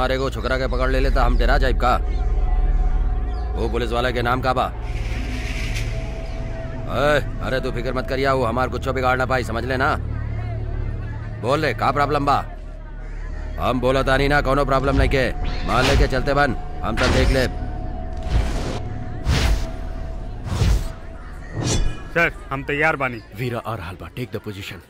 हमारे को छुकरा के पकड़ ले लेता हम तेरा जाइब का वो पुलिस वाले के नाम का बा अरे अरे तू फिक्र मत करिया वो हमार कुछ बिगाड़ ना पाई समझ लेना बोल ले का प्रॉब्लम बा हम बोला तानी ना कोनो प्रॉब्लम नहीं के मान लेके चलते बन हम सब देख ले सर हम तैयार बानी वीरा आ रहल बा टेक द पोजीशन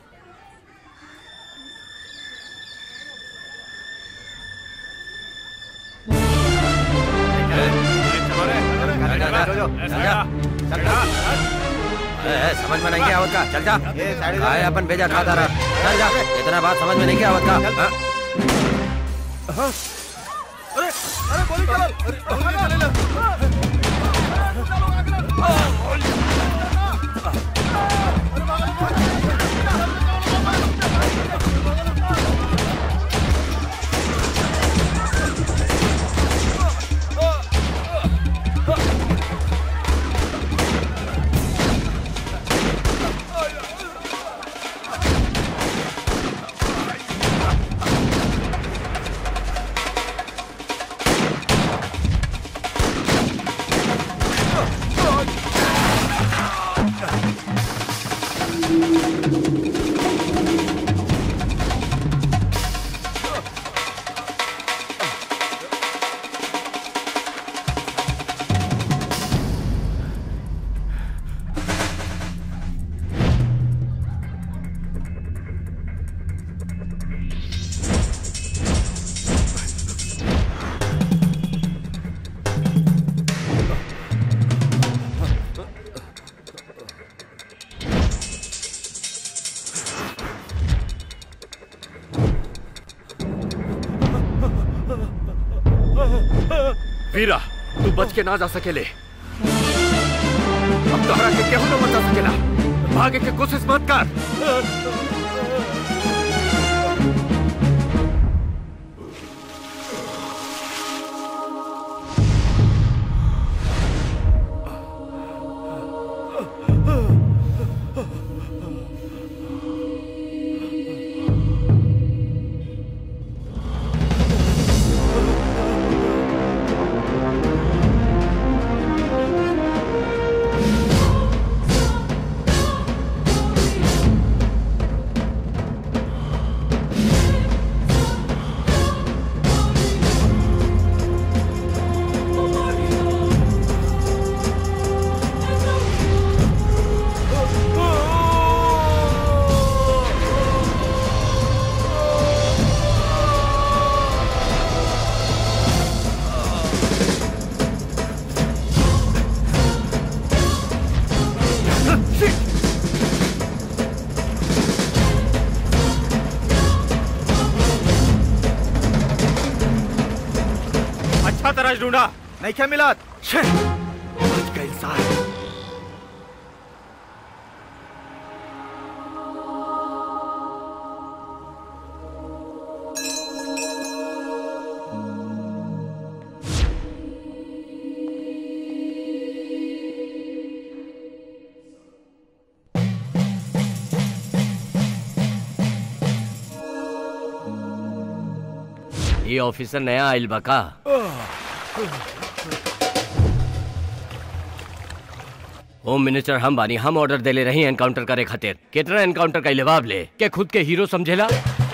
ए, ए, समझ में नहीं क्या आवत का चल जा काय अपन भेजा खाता रहा चल जा इतना बात समझ में नहीं क्या आवत का हाँ? वीरा तू बच के ना जा सकेले अब तोहरा के केहू न बचा सकेला भागे के कोशिश मत कर अच्छा तरह ढूंढा नहीं क्या मिला बच गए सारे ये ऑफिसर नया आइल बा का होम मिनिस्टर हम बानी हम ऑर्डर देले रही एनकाउंटर करे खातिर कितना एनकाउंटर का जवाब ले के खुद के हीरो समझेला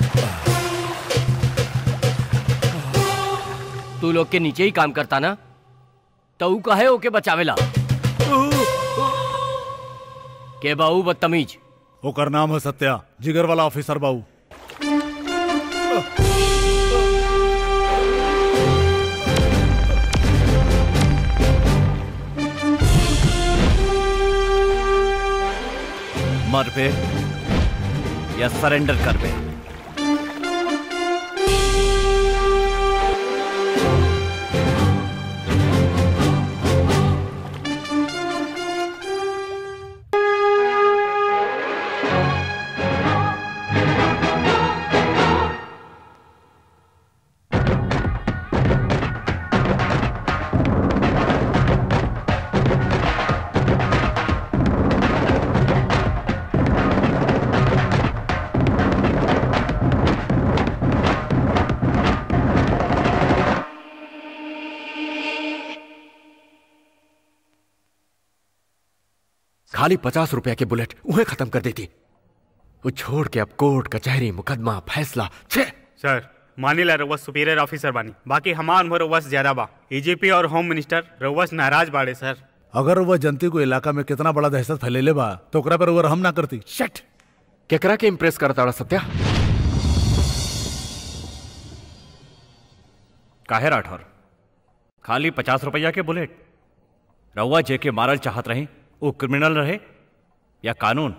तू लोग के नीचे ही काम करता ना तो ऊ कहे ओके बचावेला के बाऊ बदतमीज ओकर नाम है सत्या जिगर वाला ऑफिसर बाबू मर पे या सरेंडर कर पे खाली पचास रुपया के बुलेट उन्हें खत्म कर देती वो छोड़ के अब कोर्ट कचहरी मुकदमा फैसला छे सर मानी ला रउआ सुपीरियर ऑफिसर बानी बाकी हमार उम्र रउआ से ज्यादा बा एजीपी और होम मिनिस्टर रउआ से नाराज बाड़े सर अगर वह जनती को इलाका में कितना बड़ा दहशत फैलेले बा तो ओकरा पर वो रहम ना करती शट केकरा के इम्प्रेस करता बड़ा सत्या काहे राठौर खाली पचास रुपया के बुलेट रउआ जे के मारल चाहत रही वो क्रिमिनल रहे या कानून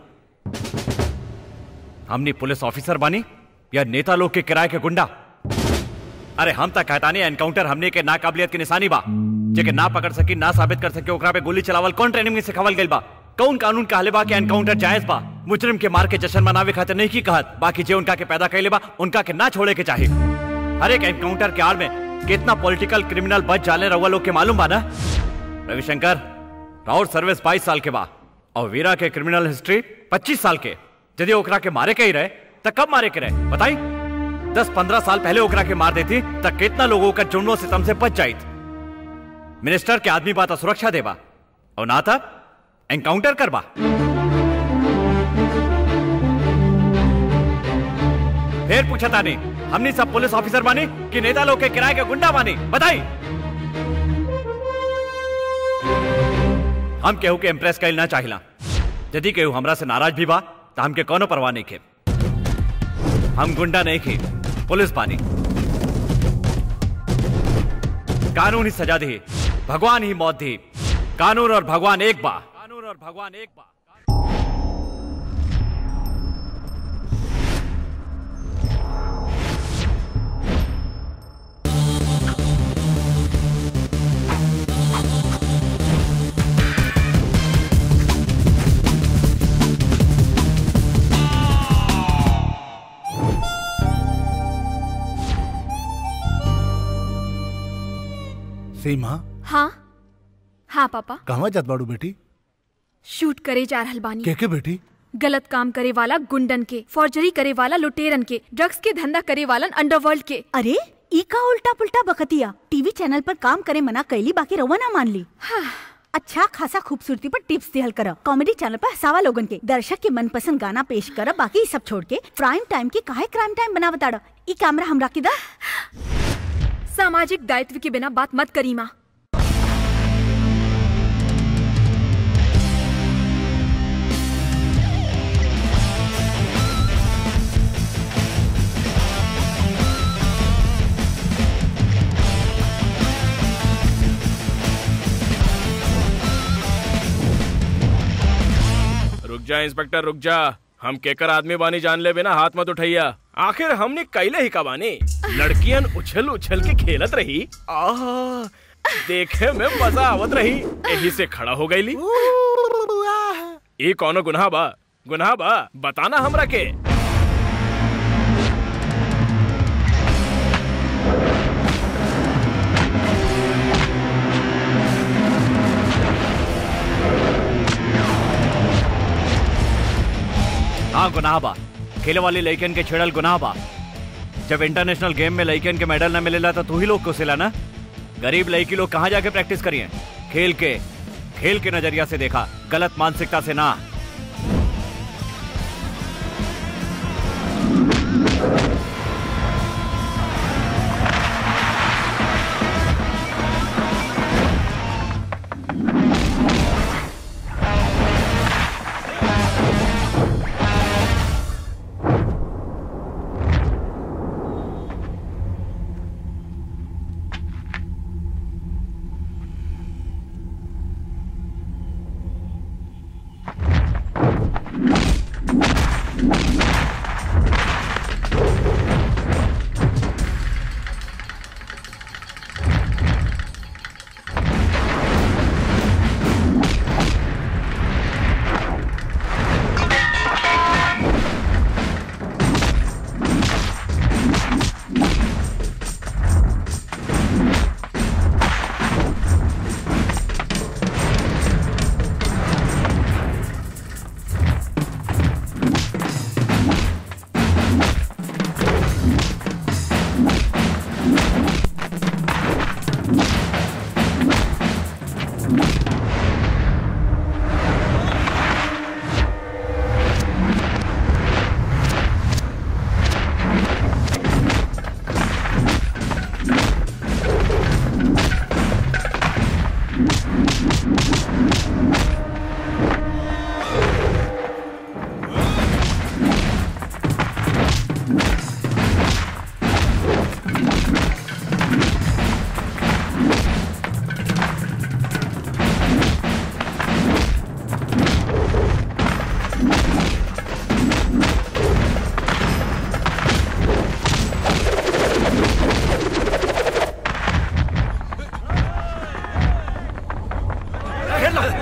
हमनी पुलिस ऑफिसर बानी या नेता लोग के किराए के गुंडा अरे हम तक कहतानी एनकाउंटर हमने के नाकाबिलियत की निशानी बा जे के ना पकड़ सकी ना साबित कर सके ओकरा पे गोली चलावल कौन ट्रेनिंग में सिखावल गइल बा कौन कानून कहले बा कि एनकाउंटर जायज बा मुजरिम के मार के जश्न मनावे खातिर नहीं की कहत बाकी जे उनका के पैदा कैले बा उनका के ना छोड़े के चाहे हर एक एनकाउंटर के आड़ में कितना पॉलिटिकल क्रिमिनल बच जाले रउआ लोग के मालूम बा ना रविशंकर राउर सर्विस 22 साल के बा और वीरा के क्रिमिनल हिस्ट्री 25 साल के यदि ओकरा के मारे के ही रहे त कब मारे के रहे बताई 10-15 साल पहले ओकरा के मार देती तक कितना लोगों का जुर्मों से तम से बच जाइत मिनिस्टर के आदमी बात सुरक्षा देबा और ना था एनकाउंटर करबा फिर पूछा था नहीं हमनी सब पुलिस ऑफिसर बानी कि नेता लोग के किराए के गुंडा बानी बताई हम केहू के इम्प्रेस कैल ना चाहिला यदि केहू हमरा से नाराज भी बा तो हमके कोनो परवाह नहीं खे हम गुंडा नहीं खे पुलिस बानी कानून ही सजा दी भगवान ही मौत दी कानून और भगवान एक बा कानून और भगवान एक बा सीमा हाँ हाँ पापा कहवा जात बाड़ू बेटी शूट करे जा रहल बानी के के बेटी गलत काम करे वाला गुंडन के फॉर्जरी करे वाला लुटेरन के ड्रग्स के धंधा करे वाला अंडरवर्ल्ड के अरे ई का उल्टा पुल्टा बकतिया टीवी चैनल पर काम करे मना कैली बाकी रवा ना मान ली अच्छा खासा खूबसूरती पर टिप्स दिहल कर कॉमेडी चैनल पर हसावा लोगन के दर्शक के मनपसंद गाना पेश कर बाकी सब छोड़ के प्राइम टाइम के काहे क्राइम टाइम बना बताड़ ई कैमरा हमरा के दा सामाजिक दायित्व के बिना बात मत करी माँ रुक जा इंस्पेक्टर रुक जा हम केकर आदमी बानी जान ले बिना हाथ मत उठैया आखिर हमने कैले ही का बानी लड़कियन उछल उछल के खेलत रही आह देखे में मजा आवत रही यही से खड़ा हो गईली ये कौनो गुनाह बा गुनाह बा बताना हमरा के हाँ गुनाह बा खेले वाली लड़कियन के छेड़ल गुनाह बा जब इंटरनेशनल गेम में लड़कियन के मेडल न मिलेला तो तू ही लोग कोसेला ना गरीब लड़की लोग कहाँ जाके प्रैक्टिस करिए खेल के खेल के नजरिया से देखा गलत मानसिकता से ना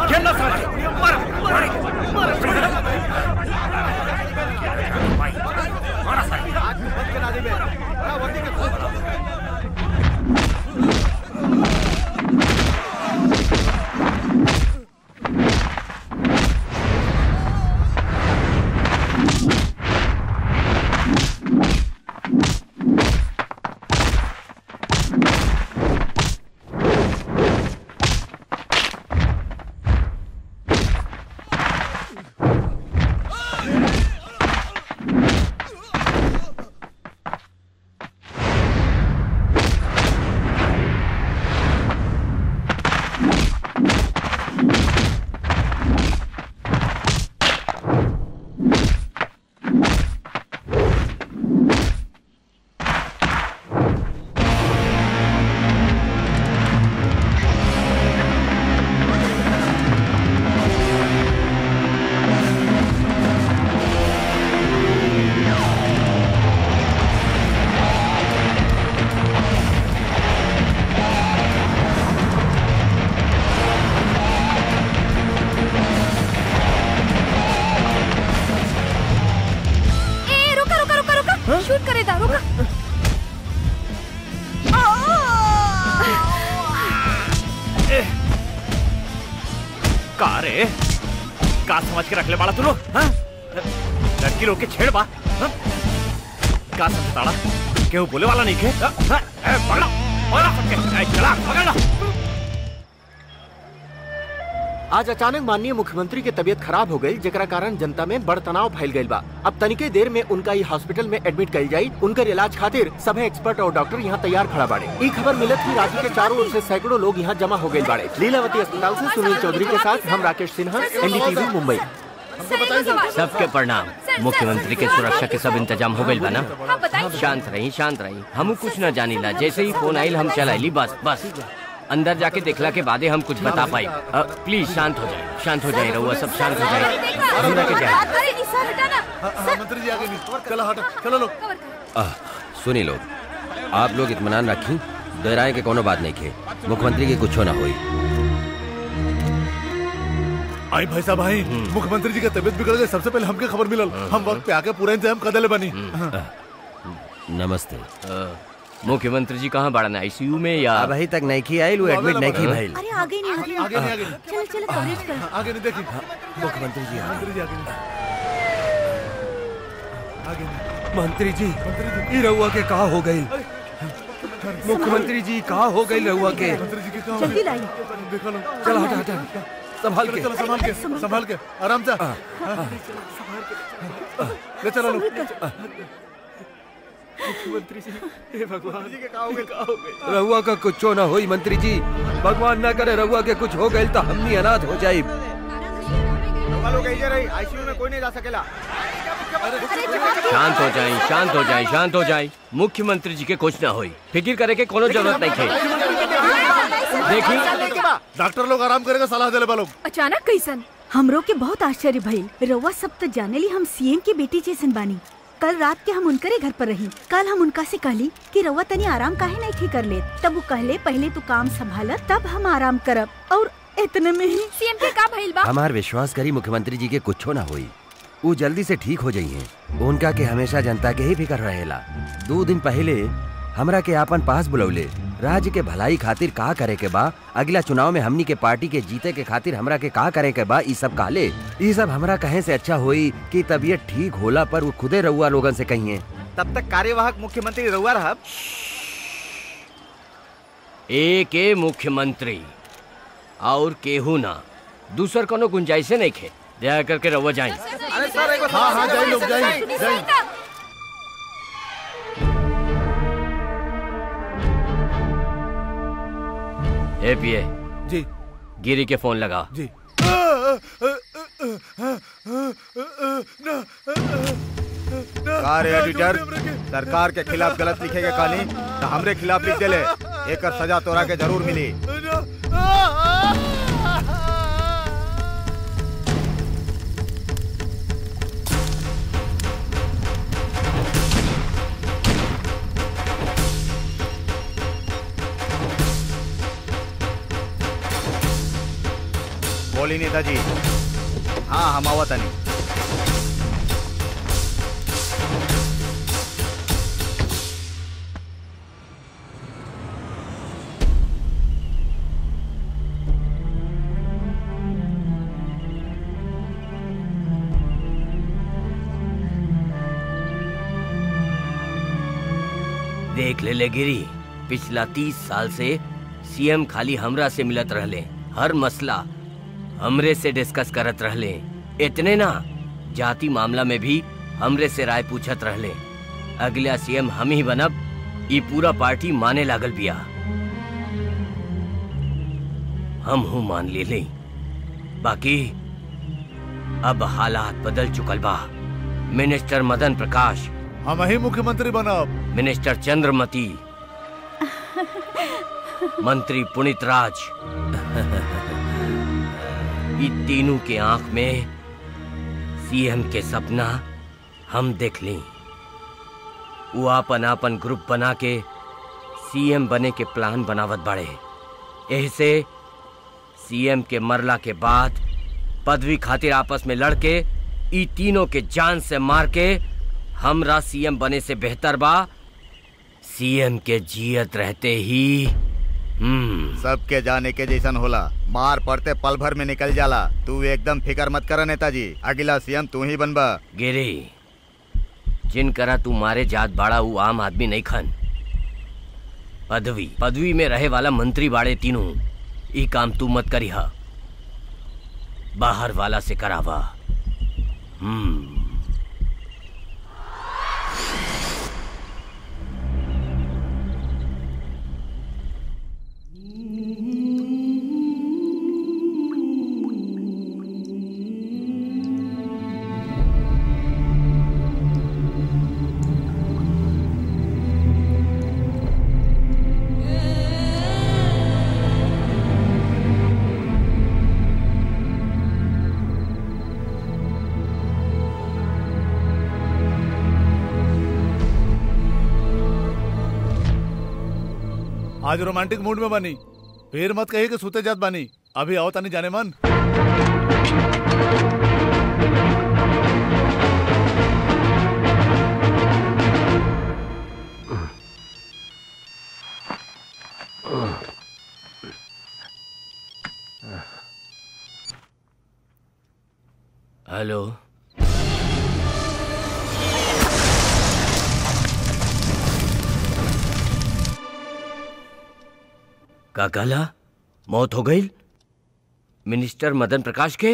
खेलना साले मारो मारो ए रुका रुका रुका रुका शूट करे दा रुका का रे का समझ के रख ले बाड़ा तू लोग हाँ? लड़की लोग के छेड़ बा हाँ? का समझताड़ा केहू बोले वाला नहीं के हाँ? हाँ? ए, पकड़ो पकड़ो सबके। ए, चला पकड़ लो आज अचानक माननीय मुख्यमंत्री के तबियत खराब हो गई जेकरा कारण जनता में बड़ तनाव फैल गई बा अब तनिके देर में उनका ई हॉस्पिटल में एडमिट कल जाई उनकर इलाज खातिर सभी एक्सपर्ट और डॉक्टर यहाँ तैयार खड़ा बाड़े ई खबर मिलत की राज्य के चारों ओर से सैकड़ों लोग यहाँ जमा हो गए बाड़े लीलावती अस्पताल से सुनील चौधरी के साथ हम राकेश सिन्हा एनडीटीवी मुंबई सबके प्रणाम मुख्यमंत्री के सुरक्षा के सब इंतजाम हो गइल बा ना हाँ बताइए शांत रही शांत रही हम कुछ न जानीला जैसे ही फोन आइल हम चलाइली बस बस अंदर जाके देखला के बादे हम कुछ बता पाई अ, प्लीज शांत हो जाए शांत हो जाए रहुआ सब शांत हो जाए हमरा के जाए अरे निशा हटा ना मंत्री जी आगे नहीं चलो हटो चलो लोग कवर कर आह, सुनी लोग आप लोग इत्मीनान रखी डराए के कोनो बात नहीं खे मुख्यमंत्री की कुछ ना हुई आई भाई साहब भाई मुख्यमंत्री जी का तबियत बिगड़ गई सबसे पहले हमके खबर मिलल हम वक्त पे आके पूरा इंतजाम कर देले बनी नमस्ते अ, मुख्यमंत्री जी कहाँ बाड़न आईसीयू में या अब अभी तक नहीं की आई वो एडमिट नहीं की भाई अरे आगे नहीं आगे आगे नहीं आगे नहीं चलो चलो कवरेज कर आगे नहीं देखी मुख्यमंत्री जी मंत्री जी आगे नहीं आगे नहीं मंत्री जी मंत्री जी ई रहुआ के कहा हो गई मुख्यमंत्री जी कहा हो गई रहुआ के मंत्री जी की कहाँ जल्दी लाई देखो लो चलो हटा हटा संभाल के चलो संभाल के संभाल के आराम से ले चलो लोग रहुआ का कुछ ना होई मंत्री जी भगवान ना करे रहुआ के कुछ हो गई तो हमनी अनाथ हो जाई शांत हो जाए शांत हो जाए शांत हो जाए मुख्यमंत्री जी के कुछ ना होई फिक्र करे के कोनो जरूरत नहीं थे देखी डॉक्टर लोग आराम करेगा सलाह देले बा लोग अचानक कैसन हमरो के बहुत आश्चर्य भइल रउआ सब तो जाने ली हम सीएम की बेटी जैसन बानी कल रात के हम उनकरे घर पर रही कल हम उनका से कहली कि रउआ तनी आराम काहे नहीं ठीक कर ले तब वो कहले पहले तू काम संभाल तब हम आराम करब और इतने में ही सीएम के का भइल बा हमार विश्वास करी मुख्यमंत्री जी के कुछ ना हुई वो जल्दी से ठीक हो जाइए उनका के हमेशा जनता के ही फिक्र रहेला दो दिन पहले हमरा के आपन पास बुलौले राज्य के भलाई खातिर का करे के बा अगला चुनाव में हमनी के पार्टी के जीते के खातिर हमरा के का करे के बा ई सब काले ई सब हमरा कहे से अच्छा होई कि तबीयत ठीक होला पर वो खुदे रउआ लोगन से कहिए तब तक कार्यवाहक मुख्यमंत्री रहुआ रहब एक ए मुख्यमंत्री और केहू ना दूसर कोनो गुंजाइशे नहीं खे दया करके रहुआ जाए अरे सर एगो हाँ हाँ जाए लोग जाए जाए ए पिए जी गिरी के फोन लगा जी का रे एडिटर सरकार के खिलाफ गलत लिखे के कहानी तो हमरे खिलाफ लिख देले एकर सजा तोरा के जरूर मिली बुलौली नेताजी हाँ हम आवत तनी देख ले ले गिरी पिछला तीस साल से सीएम खाली हमरा से मिलत रहले हर मसला हमरे से डिस्कस करत रहले इतने ना जाति मामला में भी हमरे से राय पूछत रहले अगला सीएम हम ही बनब ई पूरा पार्टी माने लागल बिया हम हूँ मान ले ले बाकी अब हालात बदल चुकल बा मिनिस्टर मदन प्रकाश हम ही मुख्यमंत्री बनब मिनिस्टर चंद्रमती मंत्री पुनित राज ये तीनों के आंख में सीएम के सपना हम देख ली वो आपन आपन ग्रुप बना के सीएम बने के प्लान बनावत बाड़े ऐसे सीएम के मरला के बाद पदवी खातिर आपस में लड़के ई तीनों के जान से मार के हमरा सीएम बने से बेहतर बा सीएम के जियत रहते ही हम्म सबके जाने के जैसन होला मार पड़ते पल भर में निकल जाला तू एकदम फिकर मत कर नेताजी अगला सीएम तू ही बनबा गिरी जिन करा तू मारे जात बाड़ा वो आम आदमी नहीं खन पदवी पदवी में रहे वाला मंत्री बाड़े तीनों ई काम तू मत करी हा बाहर वाला से करावा हम्म आज रोमांटिक मूड में बनी फिर मत कही कि सूते जात बानी अभी आओ तानी जाने मन हेलो का कहला मौत हो गई मिनिस्टर मदन प्रकाश के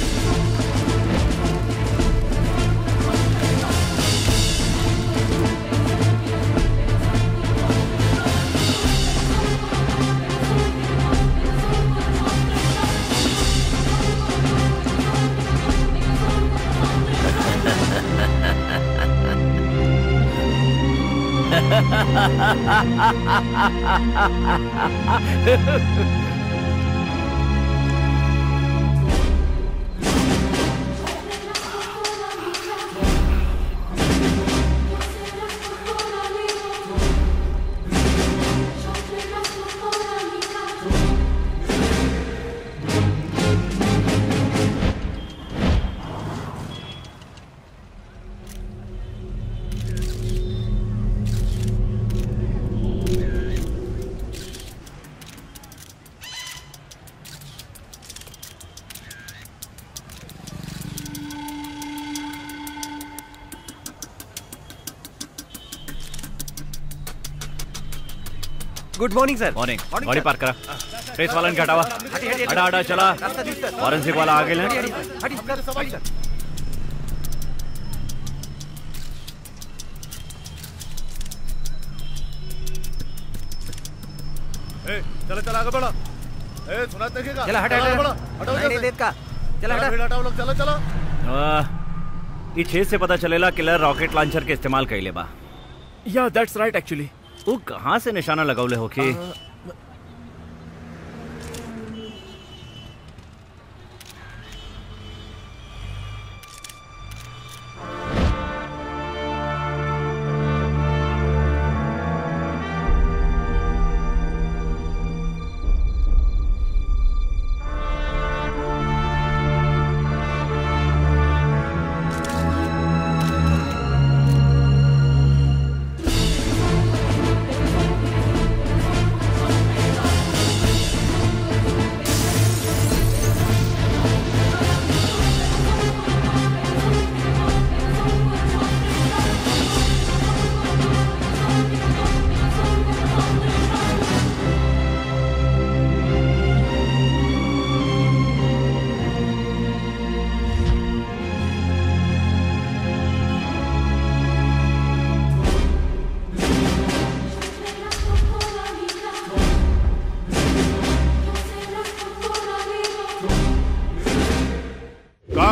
गुड मॉर्निंग सर मॉर्निंग गाड़ी पार्क करा प्रेस वाला ने हटावा हटा हटा चला फॉरेंसिक वाला आगे ले ए, चलो चलो आगे बढ़ो ए सुना देखेगा चला, हटा, आगे हटा। बढ़ो, हटाओ नहीं, इधर नहीं, से। देख का। चला, चलो, हटा। भीड़ हटाओ लोग चलो चलो ई छेद से पता चलेला किलर रॉकेट लॉन्चर के इस्तेमाल कइले बा या दैट्स राइट एक्चुअली वो कहाँ से निशाना लगौले होके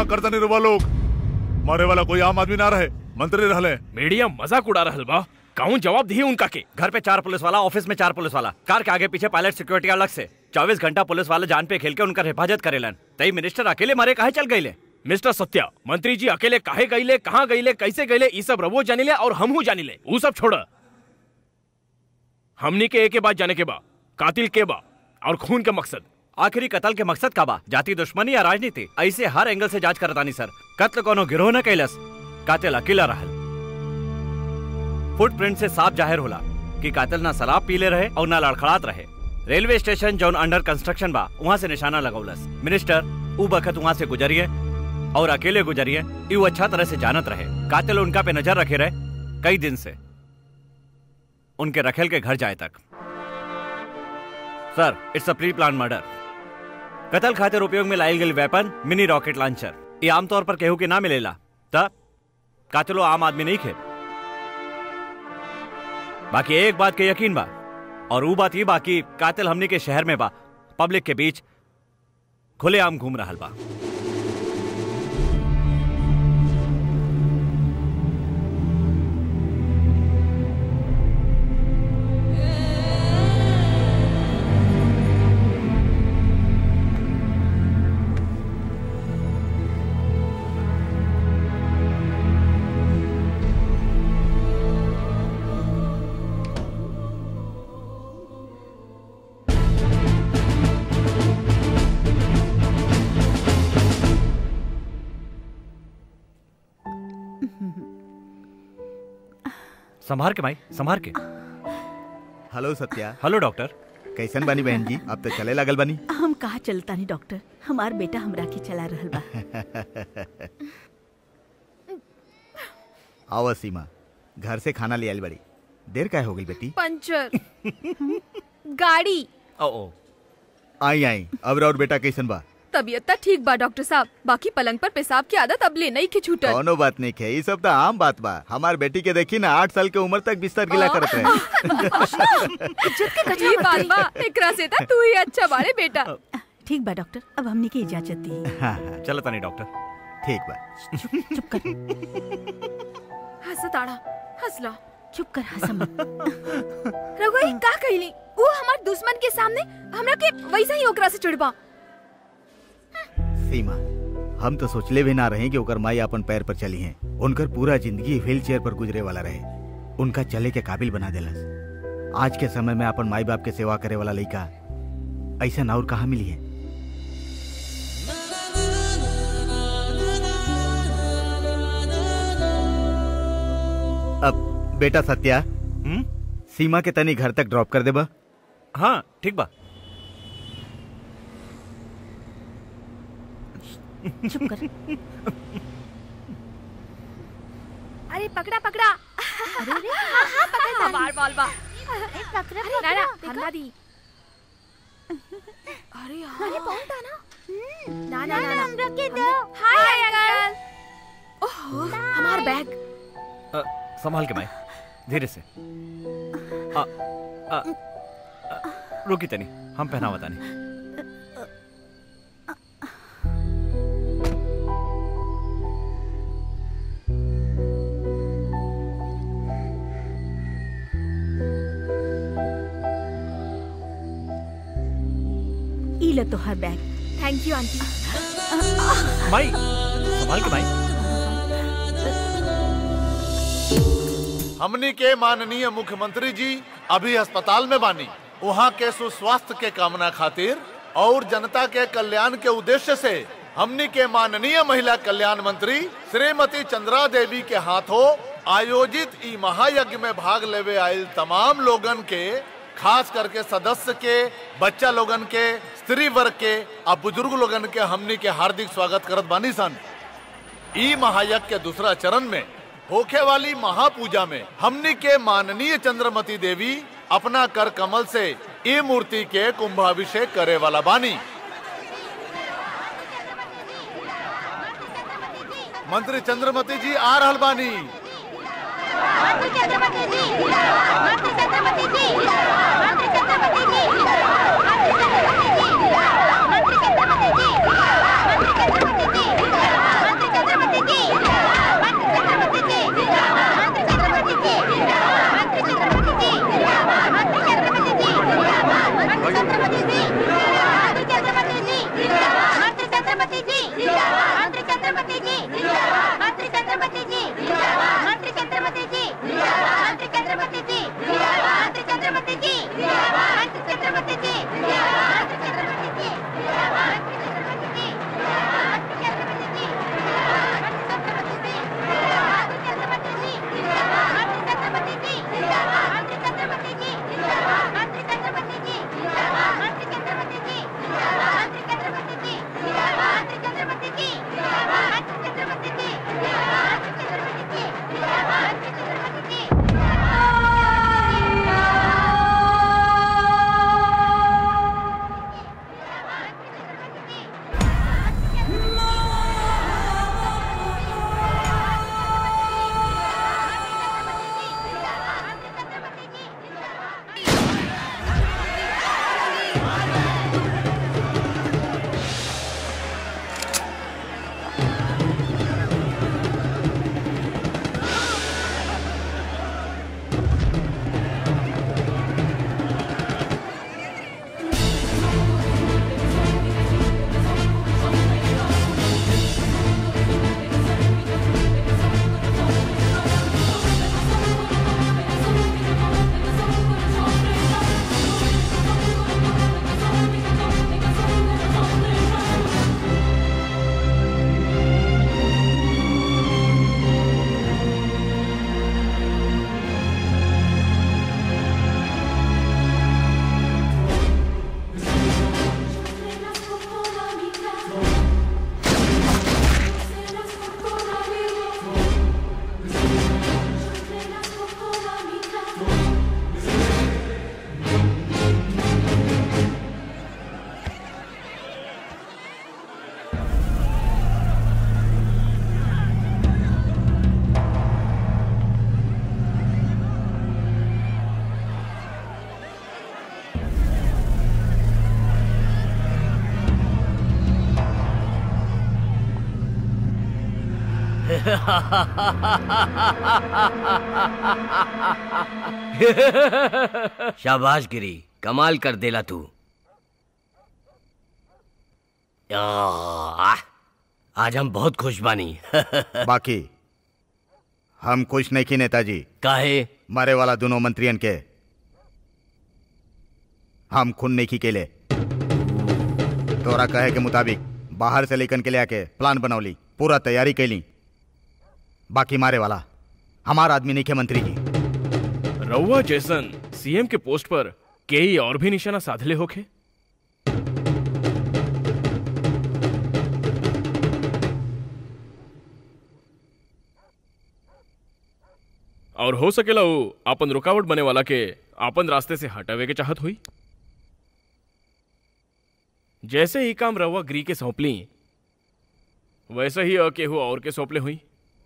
मजाक करता नहीं रुआ लोग मारे वाला कोई आम आदमी ना रहे मंत्री रहले मीडिया मजाक उड़ा रहल बा कौन जवाब दिए उनका के घर पे चार पुलिस वाला ऑफिस में चार पुलिस वाला कार के आगे पीछे पायलट सिक्योरिटी अलग से चौबीस घंटा पुलिस वाले जान पे खेल के उनका हिफाजत करेलन तई मिनिस्टर अकेले मारे काहे चल गईले मिस्टर सत्या मंत्री जी अकेले काहे गईले कहाँ गईले कैसे गईले ई सब रवो जानिले और हमहू जानिले ऊ सब छोड़ हमनी के एक बात जाने के बा कातिल के बा और खून के मकसद आखिरी कत्ल के मकसद का बा जाति दुश्मनी या राजनीति ऐसे हर एंगल से जांच करतानी सर कत्ल कोनो गिरोह न कैलस कातिल अकेला रहल फुटप्रिंट से साफ जाहिर होला कि कातिल ना शराब पीले रहे और ना लड़खड़ात रहे रेलवे स्टेशन जौन अंडर कंस्ट्रक्शन बा वहाँ से निशाना लगौलस मिनिस्टर ऊ बखत वहाँ से गुजरिए और अकेले गुजरिए यू अच्छा तरह से जानत रहे कातिल उनका पे नजर रखे रहे कई दिन से उनके रखेल के घर जाए तक sir it's a pre plan murder कत्ल खातिर उपयोग में लाइल गई वेपन मिनी रॉकेट लॉन्चर ये आमतौर पर केहू के ना मिलेला तब कातिलो आम आदमी नहीं खे बाकी एक बात के यकीन बा और वो बात ये बा कि कातिल हमने के शहर में बा पब्लिक के बीच खुलेआम घूम रहा बा संभार के भाई संभार के हेलो सत्या हेलो डॉक्टर कैसन बानी बहन जी अब तो चले लगल बानी हम कहा चलता नहीं डॉक्टर हमार बेटा हमरा के चला रहल बा आओ सीमा घर से खाना ले आइल बड़ी देर काय हो गई बेटी पंचर गाड़ी ओ ओ आई आई अब और बेटा कैसन बा तबीयत तो ठीक बा डॉक्टर साहब बाकी पलंग पर पेशाब की आदत अब ले नहीं की छूटल कौनो बात नहीं है ये सब तो आम बात बा हमार बेटी के देखी ना आठ साल के उम्र तक बिस्तर गिला करत रहे ये बात बा एकरा से था तू ही अच्छा बारे बेटा ठीक बा डॉक्टर अब हमने की इजाजत दी हाँ हाँ चलो तनी डॉक्टर ठीक बा चुप कर हंस ताड़ा हंसला चुप कर हंस मत रघुआ का कहली वो हमार दुश्मन के सामने हमरा के वैसा ही ओकरा से चिढ़बा सीमा हम तो सोचले भी ना रहे कि ओकर माई अपन पैर पर चली हैं उनकर पूरा जिंदगी व्हील चेयर पर गुजरे वाला रहे उनका चले के काबिल बना देलस आज के समय में अपन माई बाप के सेवा करे वाला लड़का ऐसा और कहाँ मिली है अब बेटा सत्या हम्म सीमा के तनी घर तक ड्रॉप कर देबा हाँ ठीक बा चुप कर अरे पकड़ा पकड़ा अरे अरे हाँ हाँ पकड़ बार बाल बा पकड़ा ना ना हल्ला दी अरे हाँ अरे कौन था ना ना ना ना हमरा के दो हाय अंकल ओह हमार बैग अ, संभाल के माई धीरे से आ, आ, आ, रुकी तनी हम पहनावा तानी ई ले तोहर बैग थैंक यू आंटी माई संभाल के माई हमनी के माननीय मुख्यमंत्री जी अभी अस्पताल में बानी वहाँ के सुस्वास्थ्य के कामना खातिर और जनता के कल्याण के उद्देश्य से हमनी के माननीय महिला कल्याण मंत्री श्रीमती चंद्रा देवी के हाथों आयोजित ई महायज्ञ में भाग लेवे आयल तमाम लोगन के खास करके सदस्य के बच्चा लोगन के स्त्री वर्ग के और बुजुर्ग लोगन के हमनी के हार्दिक स्वागत करत बानी सन ई महायज्ञ के दूसरा चरण में होखे वाली महापूजा में हमनी के माननीय चंद्रमती देवी अपना कर कमल से ई मूर्ति के कुंभाभिषेक करे वाला बानी मंत्री चंद्रमती जी आ रहल बानी Thank you. शाबाश गिरी कमाल कर देला तू आह, आज हम बहुत खुश बानी बाकी हम खुश नहीं की नेताजी काहे मरे वाला दोनों मंत्रियन के हम खून नहीं की केले तोरा कहे के मुताबिक बाहर से लेकन के ले आके प्लान बनौली पूरा तैयारी कैली बाकी मारे वाला हमार आदमी नहीं के मंत्री जी रउआ जैसन सीएम के पोस्ट पर कई और भी निशाना साधले होखे और हो सकेला वो आपन रुकावट बने वाला के आपन रास्ते से हटावे के चाहत हुई जैसे ही काम रउआ ग्री के सौंपली वैसे ही अ केहू और के सौंपले हुई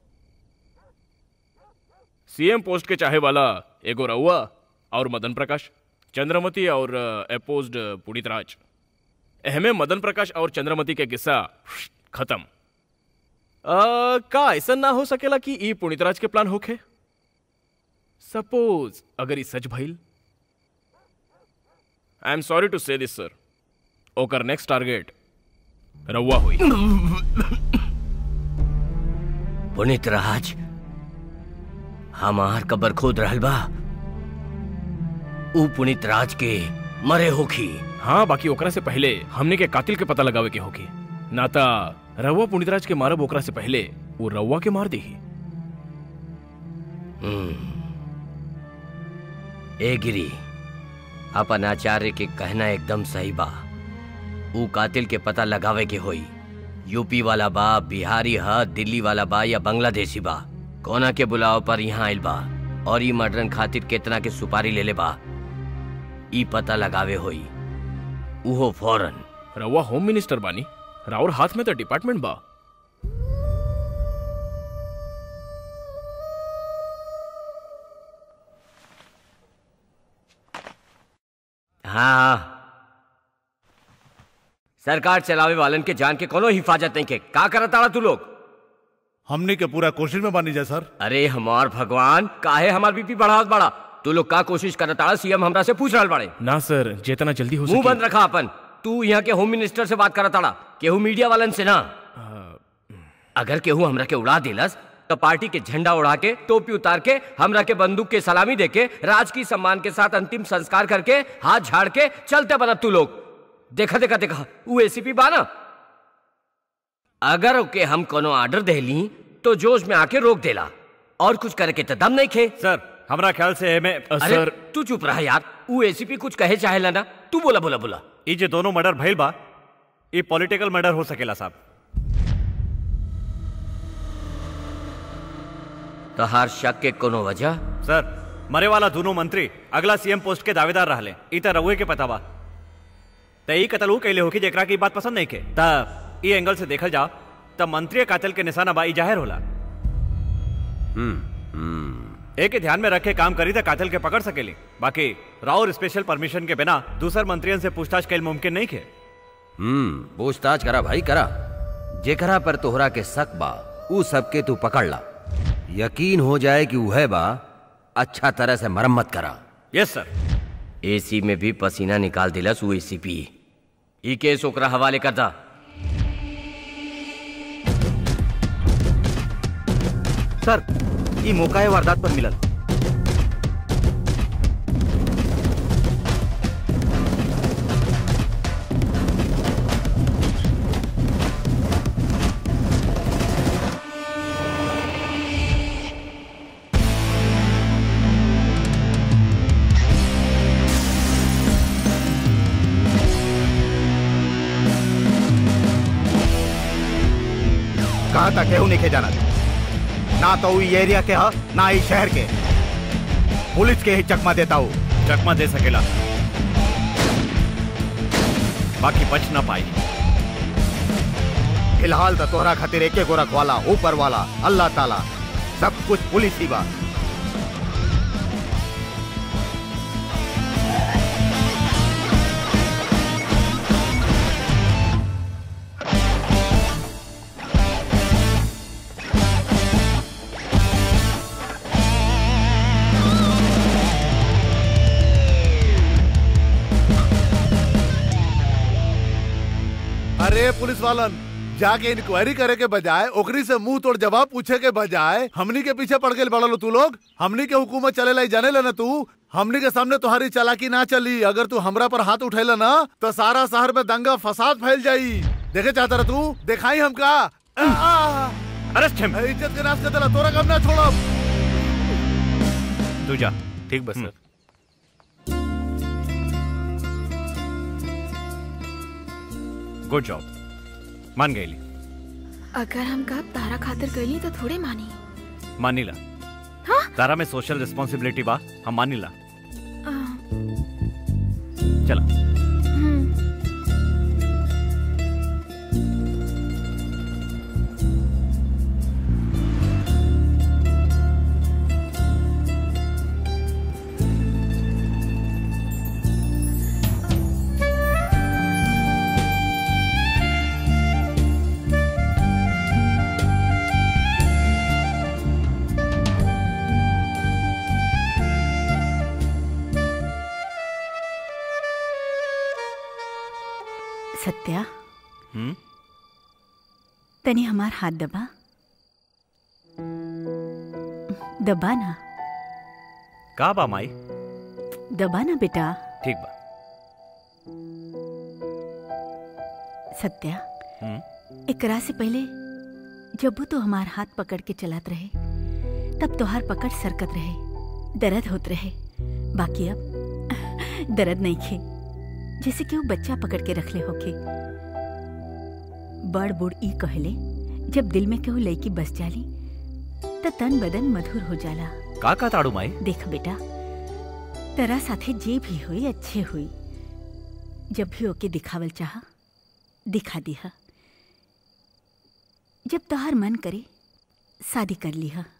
सीएम पोस्ट के चाहे वाला एगो रउआ और मदन प्रकाश चंद्रमती और अपोज्ड पुनीत राज एहमे मदन प्रकाश और चंद्रमती के किस्सा खत्म अ, का ऐसा ना हो सकेला कि ई पुनीत राज के प्लान होखे सपोज अगर ई सच भइल आई एम सॉरी टू से दिस सर ओकर नेक्स्ट टारगेट रउआ हुई पुनीत राज हमार कबर खोद रहल बा ऊ पुनीत राज के मरे होखी हाँ बाकी ओकरा से पहले हमने के कातिल के पता लगावे के होगी नाता रउआ पुनीतराज के मारब ओकरा से पहले वो रउआ के मार देही ए गिरी अपन आचार्य के कहना एकदम सही बा ऊ कातिल के पता लगावे के होई यूपी वाला बा बिहारी ह दिल्ली वाला बा या बांग्लादेशी बा कोना के बुलाव पर यहाँ आइल बा और ई मर्डरन खातिर केतना के सुपारी ले ले बा ई पता लगावे होई उहो फौरन रउआ होम मिनिस्टर बानी राउर हाथ में तो डिपार्टमेंट बा हाँ सरकार चलावे वालन के जान के कोनो हिफाजत नहीं के का करत ताड़ा तू लोग हमने के पूरा कोशिश में बानी जा सर अरे हमार भगवान काहे हमार बीपी बढ़ावत बड़ा तू लोग का कोशिश करत ताड़ा सीएम हमरा से पूछ रहल बाड़े ना सर जितना जल्दी हो मुंह सके बंद रखा अपन तू यहाँ के होम मिनिस्टर से बात करत ताड़ा केहू मीडिया वालन से ना अगर केहू हमरा के उड़ा दिलस तो पार्टी के झंडा उड़ा के टोपी उतार के हमरा के बंदूक के सलामी दे के राज की सम्मान के साथ अंतिम संस्कार करके हाथ झाड़ के चलते बना तू लोग देखा देखा देखा वो एसीपी बाना अगर ओके हम कोनो ऑर्डर दे ली तो जोश में आके रोक देला और कुछ करे के तो दम नहीं खे सर हमरा ख्याल से एमे अरे सर तू चुप रहा यार वो एसीपी कुछ कहे चाहे ना तू बोला बोला बोला ई जे दोनों मर्डर भइल बा ई पॉलिटिकल मर्डर हो सकेला साहब तो हर शक के कोनो वजह सर मरे वाला दोनों मंत्री अगला सीएम पोस्ट के दावेदार रहले ई त रउए के पता बा त ई कतल ऊ कैले होकी जेकरा की ई बात पसंद नहीं के त ई एंगल से देखल जाओ त मंत्री कातिल के निशाना बा ई जाहिर होला एक के ध्यान में रख के काम करी त कातिल के पकड़ सकेली बाकी राउर स्पेशल परमिशन के बिना दूसर मंत्रियन से पूछताछ कैल मुमकिन नहीं खे हम्म पूछताछ करा भाई करा जेकरा पर तोहरा के शक बा ऊ सबके तू पकड़ ला यकीन हो जाए कि वह बा अच्छा तरह से मरम्मत करा यस सर एसी में भी पसीना निकाल दिलस वो एसीपी ई केस ओकरा हवाले कर दा सर ई मौका है वारदात पर मिलल कहा था केहू नहीं के जाना ना तो ई एरिया के ह ना ई शहर के पुलिस के ही चकमा देता हूँ चकमा दे सकेला बाकी बच ना पाई फिलहाल तो तोहरा खातिर एके गो रखवाला ऊपर वाला अल्लाह ताला सब कुछ पुलिस ही बा अरे पुलिस वालन जाके इंक्वायरी करे के बजाय ओकरी से मुंह तोड़ जवाब पूछे के बजाय हमनी के पीछे पड़ गए बड़लो तू लोग हमनी के हुकूमत चले लाई जाने लेना तू हमनी के सामने तुम्हारी चालाकी ना चली अगर तू हमरा पर हाथ उठेला ना तो सारा शहर में दंगा फसाद फैल जाई देखे चाहता रह तू दिखाई हमका अरेस्ट हिम इज्जत के नाश कर देला तोरा कब ना छोड़ब तू जा ठीक बस सर गुड जॉब मान गई अगर हम कब तारा खातिर गईली तो थोड़े मानी मानीला हाँ? तारा में सोशल रिस्पॉन्सिबिलिटी बा हम मानीला आ, चला हम्म, सत्या हम्म तनी हमार हाथ दबा दबा ना का बा माई दबा ना बेटा ठीक बा सत्या हम्म एकरा से पहले जब वो तो हमार हाथ पकड़ के चलात रहे तब तोहार पकड़ सरकत रहे दर्द होत रहे बाकी अब दर्द नहीं खे जैसे कि वो बच्चा पकड़ के रखले होके बड़ बूढ़ ई कहले जब दिल में केहू लड़की बस जाली त तन बदन मधुर हो जाला का का ताड़ू माई देख बेटा तेरा साथे जे भी हुई अच्छे हुई जब भी ओके दिखावल चाह दिखा दिहा जब तोहार मन करे शादी कर लिहा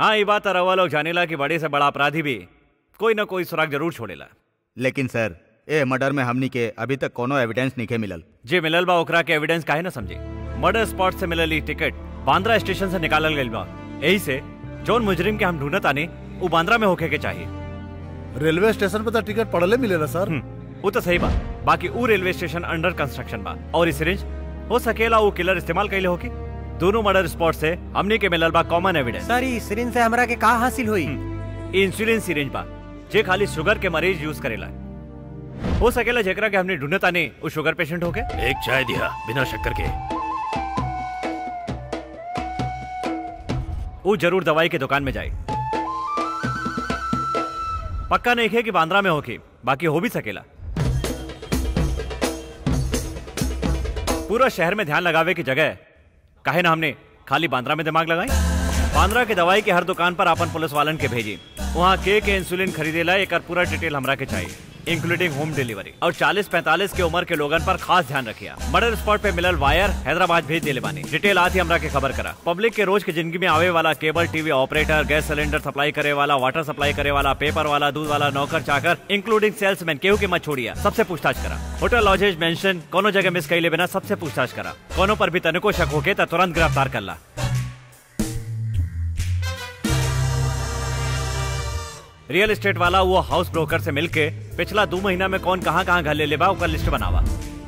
हाँ ये बात रवा लोग जानेला कि बड़े से बड़ा अपराधी भी कोई ना कोई सुराग जरूर छोड़ेला लेकिन सर ए मर्डर में हमनी के अभी तक कोनो एविडेंस नहीं मिलल जे मिलल बा ओकरा के एविडेंस काहे ना समझे मर्डर स्पॉट से मिलल ई टिकट बांद्रा स्टेशन से निकालल गइल बा यही से जौन मुजरिम के हम ढूंढत आने वो बांद्रा में होके के चाहिए रेलवे स्टेशन पे तो टिकट पड़ले मिलेला सर वो तो सही बा बाकी वो रेलवे स्टेशन अंडर कंस्ट्रक्शन बा और इस रेंज हो सकेला वो किलर इस्तेमाल कैले होके दोनों मर्डर स्पॉट से हमने के मिलल बा कॉमन एविडेंस सर ई सिरिंज से हमरा के का हासिल हुई इंसुलिन सिरिंज बा जे खाली शुगर के मरीज यूज करेला हो सकेला जेकरा के हमने ढूंढत आने वो शुगर पेशेंट होके एक चाय दिया बिना शक्कर के वो जरूर दवाई के दुकान में जाए पक्का नहीं है कि बांद्रा में होके बाकी हो भी सकेला पूरा शहर में ध्यान लगावे की जगह काहे ना हमने खाली बांद्रा में दिमाग लगाई बांद्रा के दवाई के हर दुकान पर अपन पुलिस वालन के भेजी वहाँ के के इंसुलिन खरीदेला एक पूरा डिटेल हमरा के चाहिए इंक्लूडिंग होम डिलीवरी और 40-45 के उम्र के लोगन पर खास ध्यान रखिया मर्डर स्पॉट पे मिलल वायर हैदराबाद भेज दिले बानी डिटेल आती हमरा के खबर करा पब्लिक के रोज के जिंदगी में आवे वाला cable TV operator gas cylinder supply करे वाला वाटर सप्लाई करे वाला पेपर वाला दूध वाला नौकर चाकर इंक्लूडिंग सेल्समैन केहू के मत छोड़िया सबसे पूछताछ करा होटल लॉजेज मेंशन कोनो जगह मिस कैले बिना सबसे पूछताछ करा कोनो पर भी तनिको शक होके त तुरंत गिरफ्तार कर ला रियल एस्टेट वाला वो हाउस ब्रोकर से मिलके पिछला दो महीना में कौन कहाँ कहाँ घर ले ले बा ओकर लिस्ट बनावा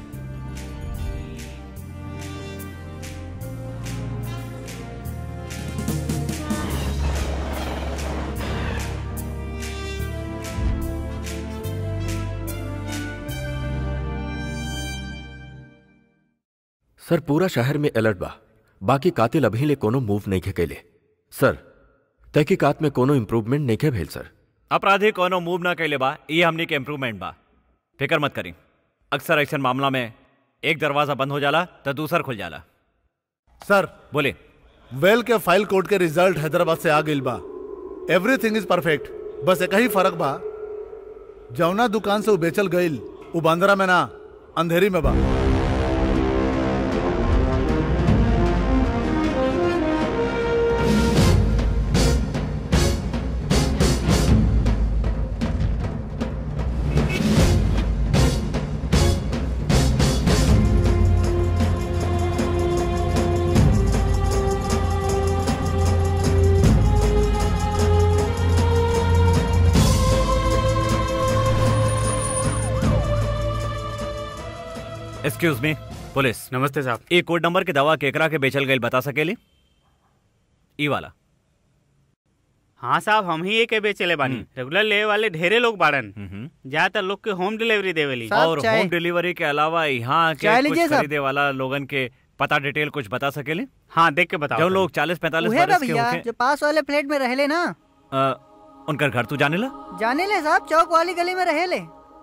सर पूरा शहर में अलर्ट बा बाकी कातिल अभी ले कोनो मूव नहीं कैले सर तहकीकात में कोनो इम्प्रूवमेंट नहीं भेल सर अपराधी कोनो मूव ना कैले बा ये हमनी के इम्प्रूवमेंट बा फिक्र मत करी अक्सर ऐसा मामला में एक दरवाजा बंद हो जाला तो दूसर खुल जाला सर बोले वेल के फाइल कोड के रिजल्ट हैदराबाद से आ गइल बा एवरीथिंग इज परफेक्ट बस एक ही फर्क बा जौना दुकान से वो बेचल गइल वो बांद्रा में ना अंधेरी में बा एक्सक्यूज मी पुलिस नमस्ते साहब ये कोड नंबर के दवा केकरा के बेचल गई बता सकेली ई वाला हाँ साहब हम ही एक बेचले बानी रेगुलर ले वाले ढेरे लोग बाड़न ज्यादातर लोग के होम डिलीवरी देवेली और होम डिलीवरी के अलावा यहाँ के चाय कुछ लीजिए साहब। खरीदे वाला लोगन के पता डिटेल कुछ बता सकेली हाँ देख के बताओ जो लोग चालीस पैंतालीस उहे बा बरस के भैया होके जो पास वाले फ्लैट में रहेले ना अ, उनकर घर तू जाने ला जाने ले साहब चौक वाली गली में रहेले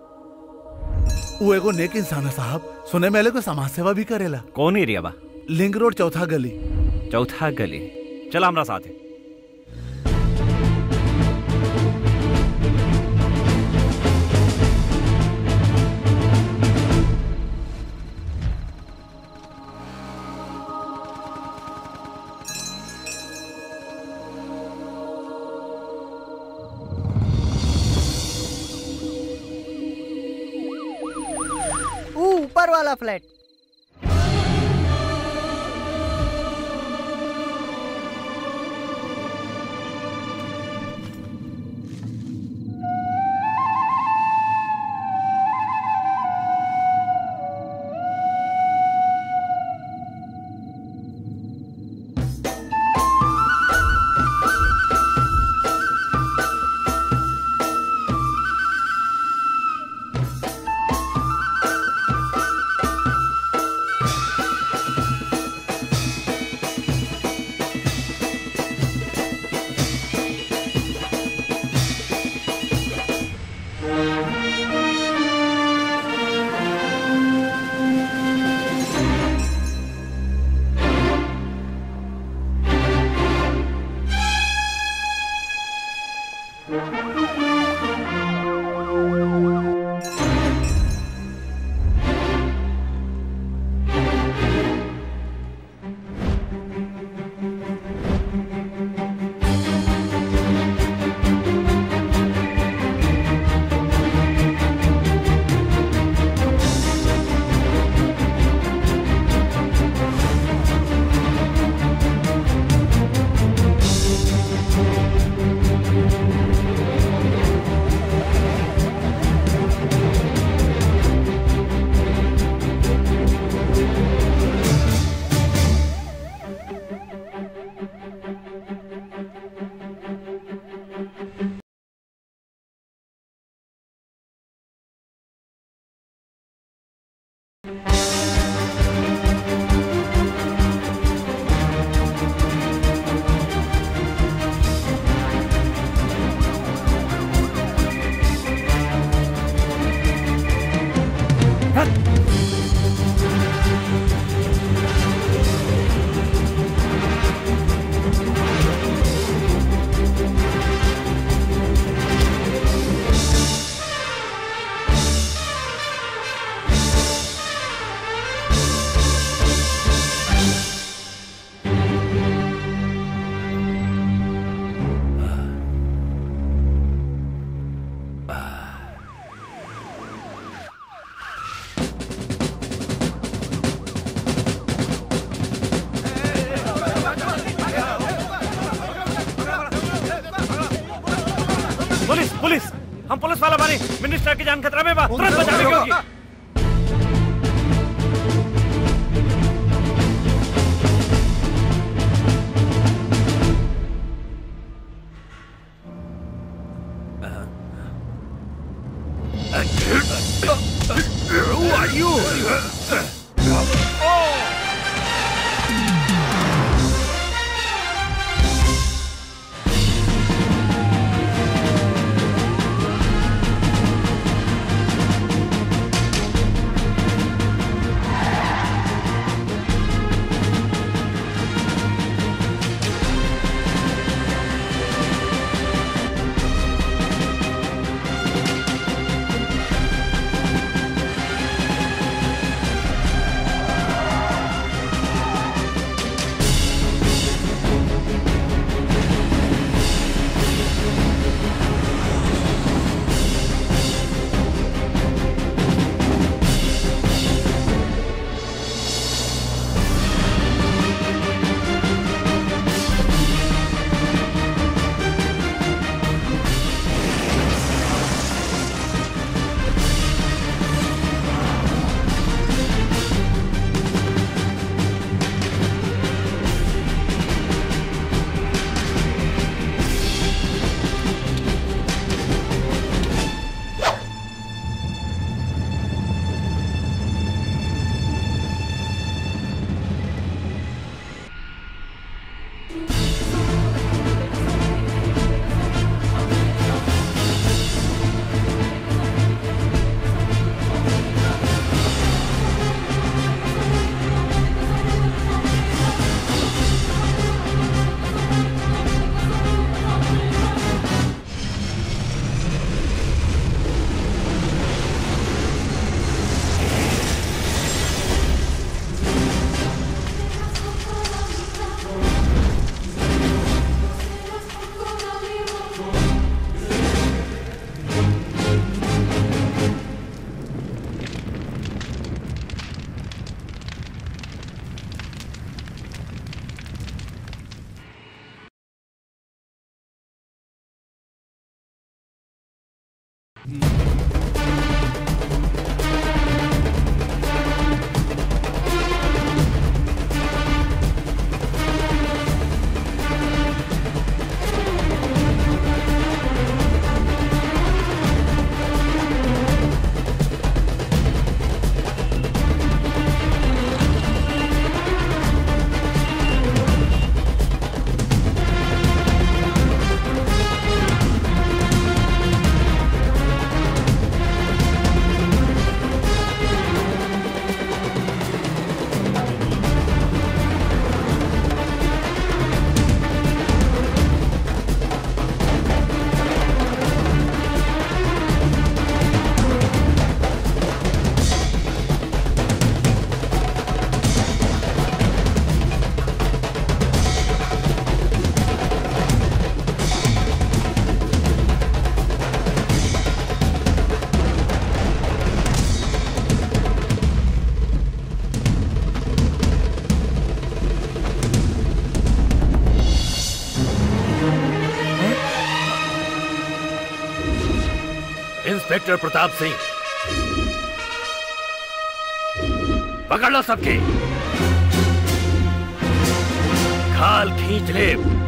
वो एगो नेक इंसान है साहब सुने में को समाज सेवा भी करेला कौन एरिया बा लिंक रोड चौथा गली चौथा गली चला हमरा साथ है ऊ ऊपर वाला फ्लैट हम पुलिस वाला बानी मिनिस्टर की जान खतरा में बा तुरंत बचाने की होगी Who are you? Inspector Pratap Singh पकड़ लो सबके खाल खींच ले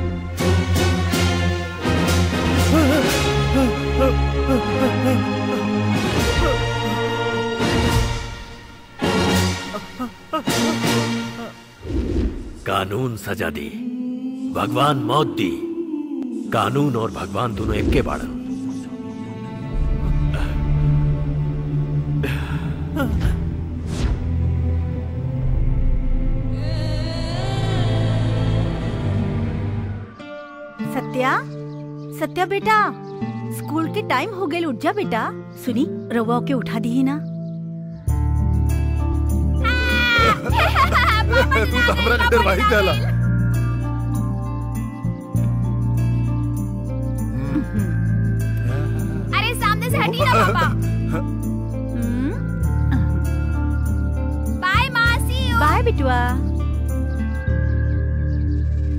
कानून सजा दी भगवान मौत दी कानून और भगवान दोनों एक के बाड़न सत्या सत्या बेटा स्कूल के टाइम हो गए उठ जा बेटा सुनी रवा के उठा दी ना तू तो हमरा के डरवाही देला अरे सामने से हटी ना पापा बाय मासी बाय बिटुआ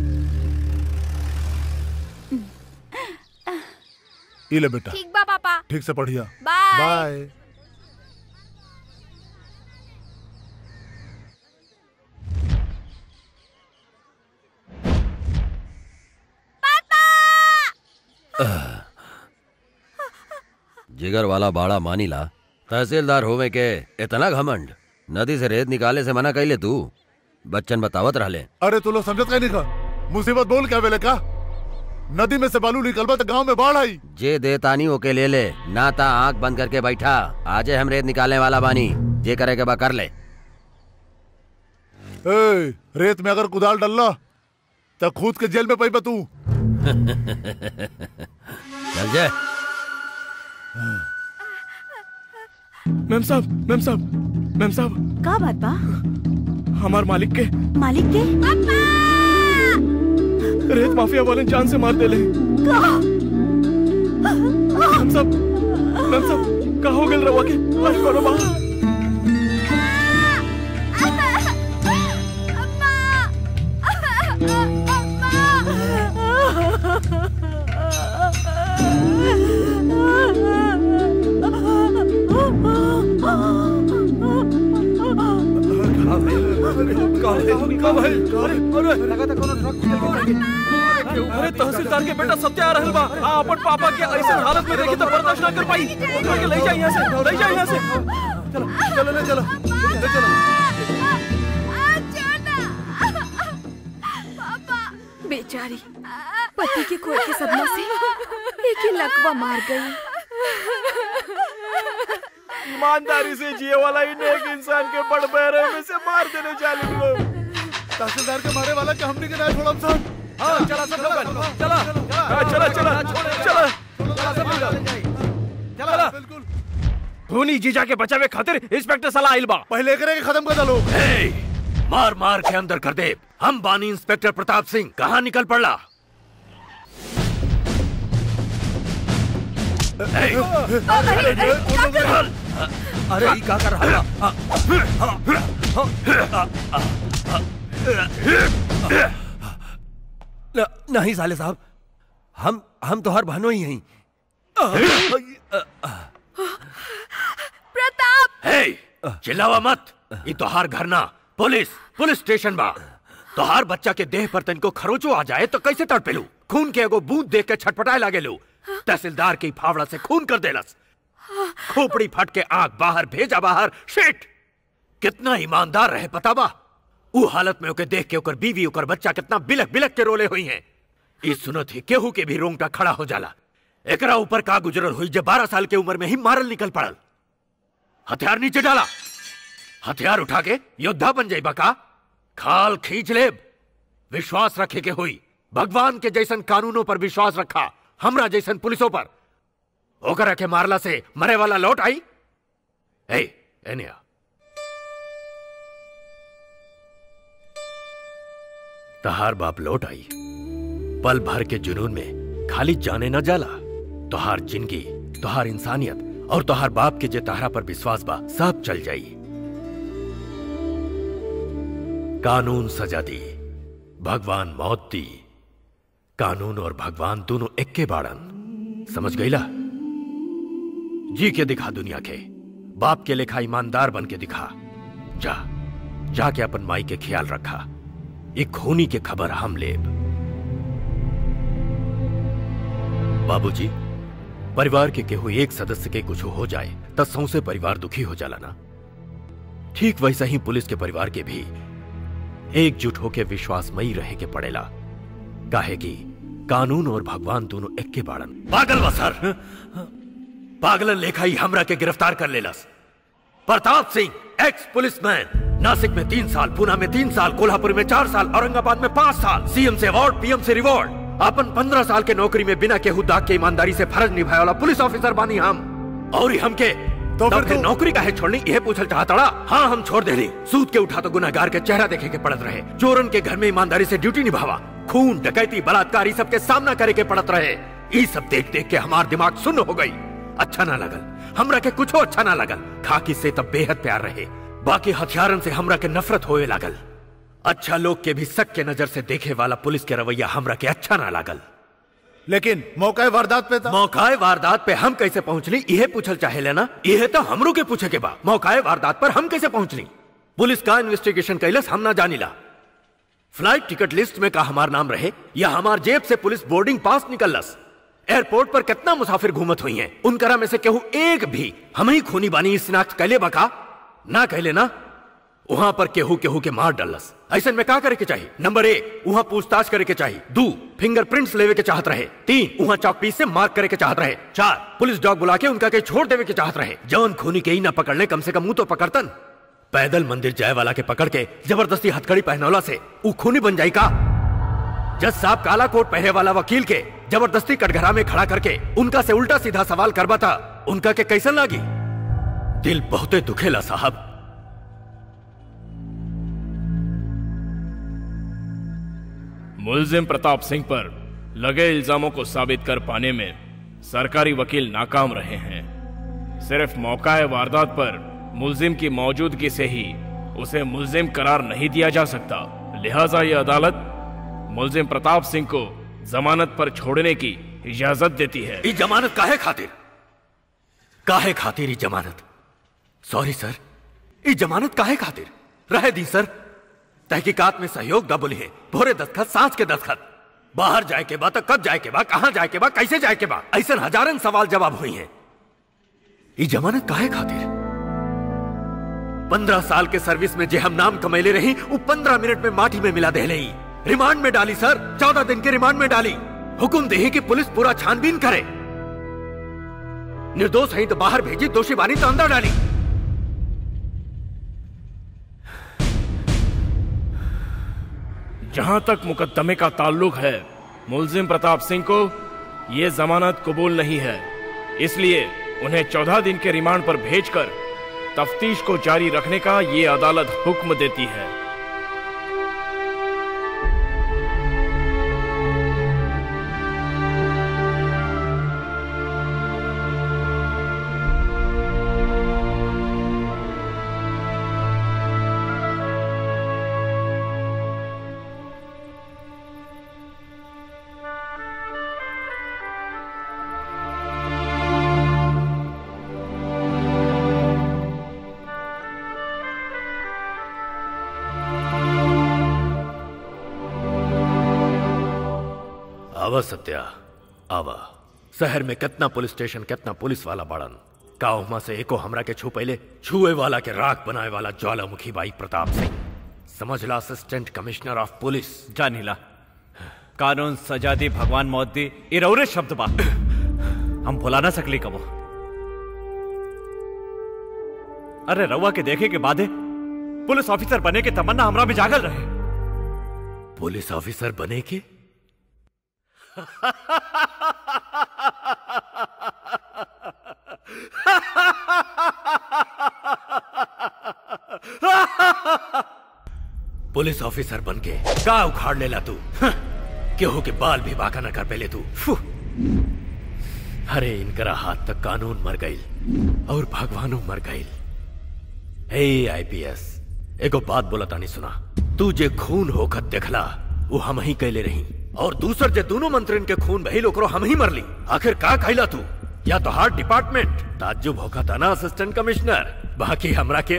ई ले बेटा ठीक बा पापा ठीक से पढ़िया बाय बाय जिगर वाला बाड़ा मानीला तहसीलदार होवे के इतना घमंड नदी से रेत निकाले से मना कैले तू बच्चन बतावत रहले अरे तू लोग समझत कहीं नहीं का मुसीबत बोल क्या वेले का नदी में से बालू निकलबा तो गांव में बाढ़ आई जे देतानी ओके ले ले ना ता आंख बंद करके बैठा आजे हम रेत निकालने वाला बानी जे करे के बा कर ले ए, रेत में अगर कुदाल डल्ला तो खुद के जेल में पैबा तू चल जे मैम साहब मैम साहब मैम साहब का बात बा हमार मालिक के मालिक के रेत माफिया वाले जान से मार देले मैम साहब मैम साहब का हो गेल रवा के अरे कोनो बा अरे तहसीलदार के बेटा सत्य आ रहल बा आ अपन पापा के ऐसे हालत में देखी तो बर्दाश्त ना कर पाई उठा के ले जा यहाँ से ले जा यहाँ से चलो चलो ले चलो ले चलो बेचारी पति के खोए के सदमा से एक ही लकवा मार गई ईमानदारी से जिए वाला ही नेक इंसान के बड़ बहरे में से मार देने जालिम लोग तहसीलदार के मारे वाला के हमने के ना छोड़म साहब हाँ चला सब लोग चला हाँ, चला चला चला चला बिल्कुल धोनी जीजा के बचावे खातिर इंस्पेक्टर सलाह आइल बा पहले करे के खत्म कर दलो मार मार के अंदर कर दे हम बानी इंस्पेक्टर प्रताप सिंह कहाँ निकल पड़ला अरे ई का कर रहा न, नहीं साले साहब हम हम तो हर बहनों ही हैं प्रताप हे चिल्लावा मत ये तोहार घर ना पुलिस पुलिस स्टेशन बा तोहार बच्चा के देह पर तनको खरोचो आ जाए तो कैसे तड़पेलू खून के एगो बूंद देख के छटपटाए लागेलू तहसीलदार की फावड़ा से खून कर देलस खोपड़ी फट के आंख बाहर भेजा बाहर शिट कितना ईमानदार रहे पता बा ऊ हालत में ओके देख के ओकर बीवी ओकर बच्चा कितना बिलक बिलक के रोले हुई हैं ई सुनत ही केहू के भी रोंगटा खड़ा हो जाला एकरा ऊपर का गुजरल हुई जब बारह साल के उम्र में ही मारल निकल पड़ल हथियार नीचे डाला हथियार उठा के योद्धा बन जाई बका खाल खींच ले विश्वास रखे के हुई भगवान के जैसन कानूनों पर विश्वास रखा हमरा जैसन पुलिसों पर ओकरा के मारला से मरे वाला लौट आई ए एने आ तहार बाप लौट आई पल भर के जुनून में खाली जाने न जाला तोहार जिंदगी तोहार इंसानियत और तोहार बाप के जे तहरा पर विश्वास बा सब चल जाई कानून सजा दी भगवान मौत दी कानून और भगवान दोनों एक्के बाड़न समझ गईला जी के दिखा दुनिया के बाप के लेखा ईमानदार बन के दिखा जा जाके अपन माई के ख्याल रखा एक खूनी के खबर हम लेब बाबूजी परिवार के केहू एक सदस्य के कुछ हो जाए तब सौसे परिवार दुखी हो जाला ना ठीक वैसा ही पुलिस के परिवार के भी एकजुट होके विश्वासमयी रहे के पड़ेला काहे कि कानून और भगवान दोनों एक के बाड़न पागल बा सर पागलन लेखा ही हमरा के गिरफ्तार कर लेलस प्रताप सिंह एक्स पुलिसमैन नासिक में तीन साल पुणे में तीन साल कोल्हापुर में चार साल औरंगाबाद में पांच साल सीएम से अवार्ड पीएम से रिवॉर्ड अपन पंद्रह साल के नौकरी में बिना केहू दाग के ईमानदारी से फर्ज निभाए वाला पुलिस ऑफिसर बानी हम और ही हमके तो फिर, फिर नौकरी काहे छोड़नी यह पूछल चाहता हाँ हम छोड़ देली सूद के उठा तो गुनाहगार के चेहरा देखे के पड़त रहे चोरन के घर में ईमानदारी से ड्यूटी निभावा खून डकैती बलात्कार सब के सामना करे के पड़त रहे ये सब देख देख के हमार दिमाग सुन्न हो गई अच्छा ना लगल हमरा के कुछ अच्छा ना लगल खाकी से तब बेहद प्यार रहे बाकी हथियारन से हमरा के नफरत होए लागल अच्छा लोग के भी शक के नजर से देखे वाला पुलिस के रवैया हमरा के अच्छा ना लागल लेकिन मौका वारदात पे था मौकाए वारदात पे हम कैसे पहुंचली इहे पूछल चाहे लेना इहे तो हमरो के पूछे के बा मौकाए वारदात पर हम कैसे पहुंचली पुलिस का इन्वेस्टिगेशन कैलस हम ना जानीला फ्लाइट टिकट लिस्ट में का हमार नाम रहे या हमार जेब से पुलिस बोर्डिंग पास निकलस एयरपोर्ट पर कितना मुसाफिर घूमत हुई हैं उनकरा में से केहू एक भी हम ही खूनी बानी शिनाख्त कैले बका ना कहले ना वहां पर केहू केहू के मार डालस ऐसे में का करे के चाहिए नंबर एक वहां पूछताछ करे के चाहिए दो फिंगरप्रिंट्स लेवे के चाहत रहे तीन वहां चौक पीस से मार्क करे के चाहत रहे चार पुलिस डॉग बुला के उनका के छोड़ देवे के चाहत रहे जौन खूनी के ही ना पकड़ ले कम से कम मुंह तो पकड़तन पैदल मंदिर जाए वाला के पकड़ के जबरदस्ती हथकड़ी पहनौला से ऊ खूनी बन जाई का जज साहब काला कोट पहने वाला वकील के जबरदस्ती कटघरा में खड़ा करके उनका से उल्टा सीधा सवाल करवा था उनका के कैसन लागी दिल बहुते दुखेला साहब मुलजिम प्रताप सिंह पर लगे इल्जामों को साबित कर पाने में सरकारी वकील नाकाम रहे हैं सिर्फ मौका वारदात पर मुलजिम की मौजूदगी से ही उसे मुलजिम करार नहीं दिया जा सकता लिहाजा ये अदालत मुलजिम प्रताप सिंह को जमानत पर छोड़ने की इजाजत देती है ई जमानत काहे खातिर काहे खातिर ई जमानत सॉरी सर ई जमानत काहे खातिर रहे दी सर तहकीकात में सहयोग दा बोली है भोरे दस्तखत सांस के दस्तखत बाहर जाए के बाद कब जाए के बाद कहां जाए के बाद कैसे जाए के बाद ऐसे हजारन सवाल जवाब हुई हैं ई जमानत काहे खातिर पंद्रह साल के सर्विस में जे हम नाम कमैले रही वो पंद्रह मिनट में माटी में मिला दे रही रिमांड में डाली सर चौदह दिन के रिमांड में डाली हुकुम दे कि पुलिस पूरा छानबीन करे निर्दोष है तो बाहर भेजी दोषी बानी तो अंदर डाली जहां तक मुकदमे का ताल्लुक है मुलजिम प्रताप सिंह को ये जमानत कबूल नहीं है इसलिए उन्हें चौदह दिन के रिमांड पर भेजकर तफ्तीश को जारी रखने का ये अदालत हुक्म देती है आवा सत्या आवा शहर में कितना पुलिस स्टेशन कितना पुलिस वाला बाड़न काउमा से एको हमरा के छू पहले छुए वाला के राख बनाए वाला ज्वालामुखी बाई प्रताप सिंह समझला असिस्टेंट कमिश्नर ऑफ पुलिस जानिला कानून सजा दी भगवान मौत दी इरौरे शब्द बा हम भुला ना सकली कबो अरे रउआ के देखे के बादे पुलिस ऑफिसर बने के तमन्ना हमरा में जागल रहे पुलिस ऑफिसर बने के पुलिस ऑफिसर बन के का उखाड़ लेला तू हं, केहू के बाल भी बाका न कर पेले तू फु। अरे इनकरा हाथ तक कानून मर गई और भगवानो मर गई हे आईपीएस एगो बात बोला तानी सुना तू जे खून होकर देखला वो हम ही कैले रही और दूसर जे दोनों मंत्रिन के खून भइल ओकरो हम ही मरली आखिर का खैला तू या तो हार्ट डिपार्टमेंट ताज्जुब होका था ना असिस्टेंट कमिश्नर बाकी हमरा के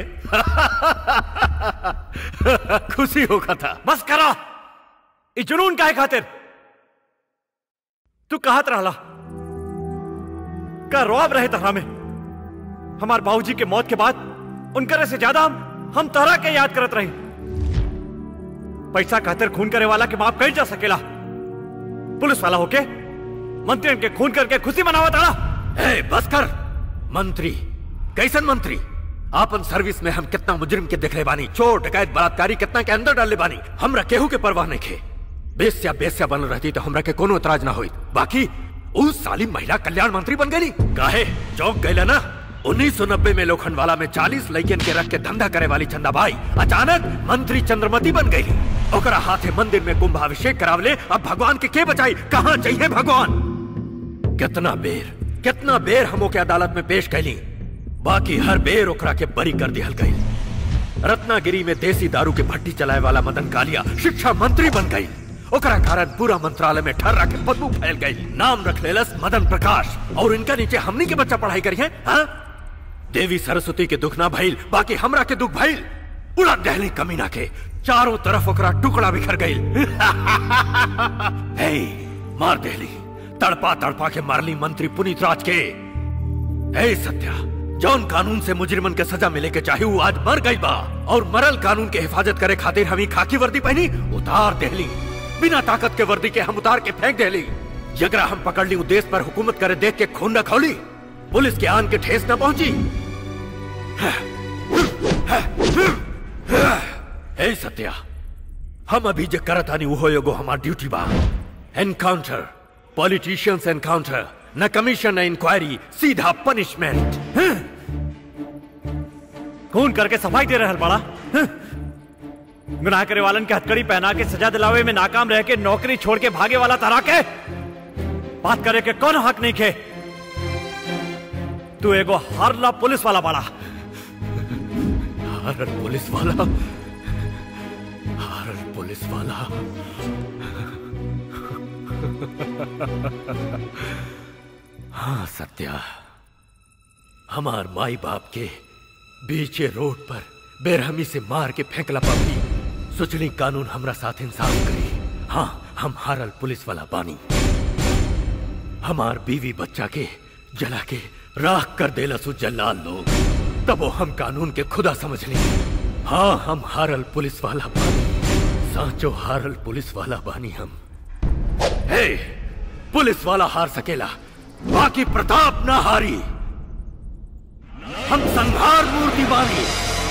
खुशी होका था बस करा ई जुनून काहे खातिर तू कहत रहला का रौब रहे तहरा में हमार बाबूजी के मौत के बाद उनकरे से ज्यादा हम हम तहरा के याद करत रही पैसा खातिर खून करे वाला के माफ कही जा सकेला पुलिस वाला होके मंत्री के खून करके खुशी मनावा ताड़ा ए, बस कर मंत्री कैसन मंत्री आपन सर्विस में हम कितना मुजरिम के देख ले बानी चोर डकैत बलात्कारी कितना के अंदर डाले बानी हमरा केहू के परवाह नहीं खे बेस्या बेस्या बनल रहती तो हमरा के कोनो एतराज ना होई बाकी उस साली महिला कल्याण मंत्री बन गई काहे चौक गईला ना 1990 में लोखंडवाला में 40 लड़कियन के रख के धंधा करे वाली चंदाबाई अचानक मंत्री चंद्रमती बन गई ओकरा हाथे मंदिर में कुंभाभिषेक करावले अब भगवान के के बचाई कहाँ चाहिए भगवान कितना बेर कितना बेर हमो के अदालत में पेश कैली बाकी हर बेर ओकरा के बरी कर दिहल गई रत्नागिरी में देसी दारू के भट्टी चलाए वाला मदन कालिया शिक्षा मंत्री बन गई ओकरा कारण पूरा मंत्रालय में ठर्रा के बदबू फैल गई नाम रख लेलस मदन प्रकाश और इनका नीचे हमनी के बच्चा पढ़ाई करी है हाँ? देवी सरस्वती के दुख ना भइल बाकी हमरा के दुख भइल उड़ा दहली कमीना के चारों तरफ ओकरा टुकड़ा बिखर गई हे मार दहली तड़पा तड़पा के मारली मंत्री पुनीत राज के हे सत्या जौन कानून से मुजरिमन के सजा मिले के चाहे वो आज मर गई बा और मरल कानून के हिफाजत करे खातिर हमी खाकी वर्दी पहनी उतार देहली बिना ताकत के वर्दी के हम उतार के फेंक देहली जगरा हम पकड़ ली उ देश पर हुकूमत करे देख के खून न खौली पुलिस के आन के ठेस न पहुंची हे सत्या हम अभी जो करत आनी वो एगो हमार ड्यूटी बा एनकाउंटर पॉलिटिशियंस एनकाउंटर न कमीशन न इंक्वायरी सीधा पनिशमेंट खून करके सफाई दे रहल बड़ा हं? गुनाह करे वालन के हथकड़ी पहना के सजा दिलावे में नाकाम रह के नौकरी छोड़ के भागे वाला तरा के बात करे के कौन हक नहीं खे तू एगो हरला पुलिस वाला बड़ा हारल पुलिस वाला हारल पुलिस वाला हाँ सत्या हमार माई बाप के बीचे रोड पर बेरहमी से मार के फेंकला पापी सोचली कानून हमरा साथ इंसाफ करी हाँ हम हारल पुलिस वाला बानी हमार बीवी बच्चा के जला के राख कर देला सु जल्लाल लोग तब वो हम कानून के खुदा समझ ली हाँ हम हारल पुलिस वाला बानी सांचो हारल पुलिस वाला बानी हम हे पुलिस वाला हार सकेला बाकी प्रताप ना हारी हम संहार मूर्ति बानी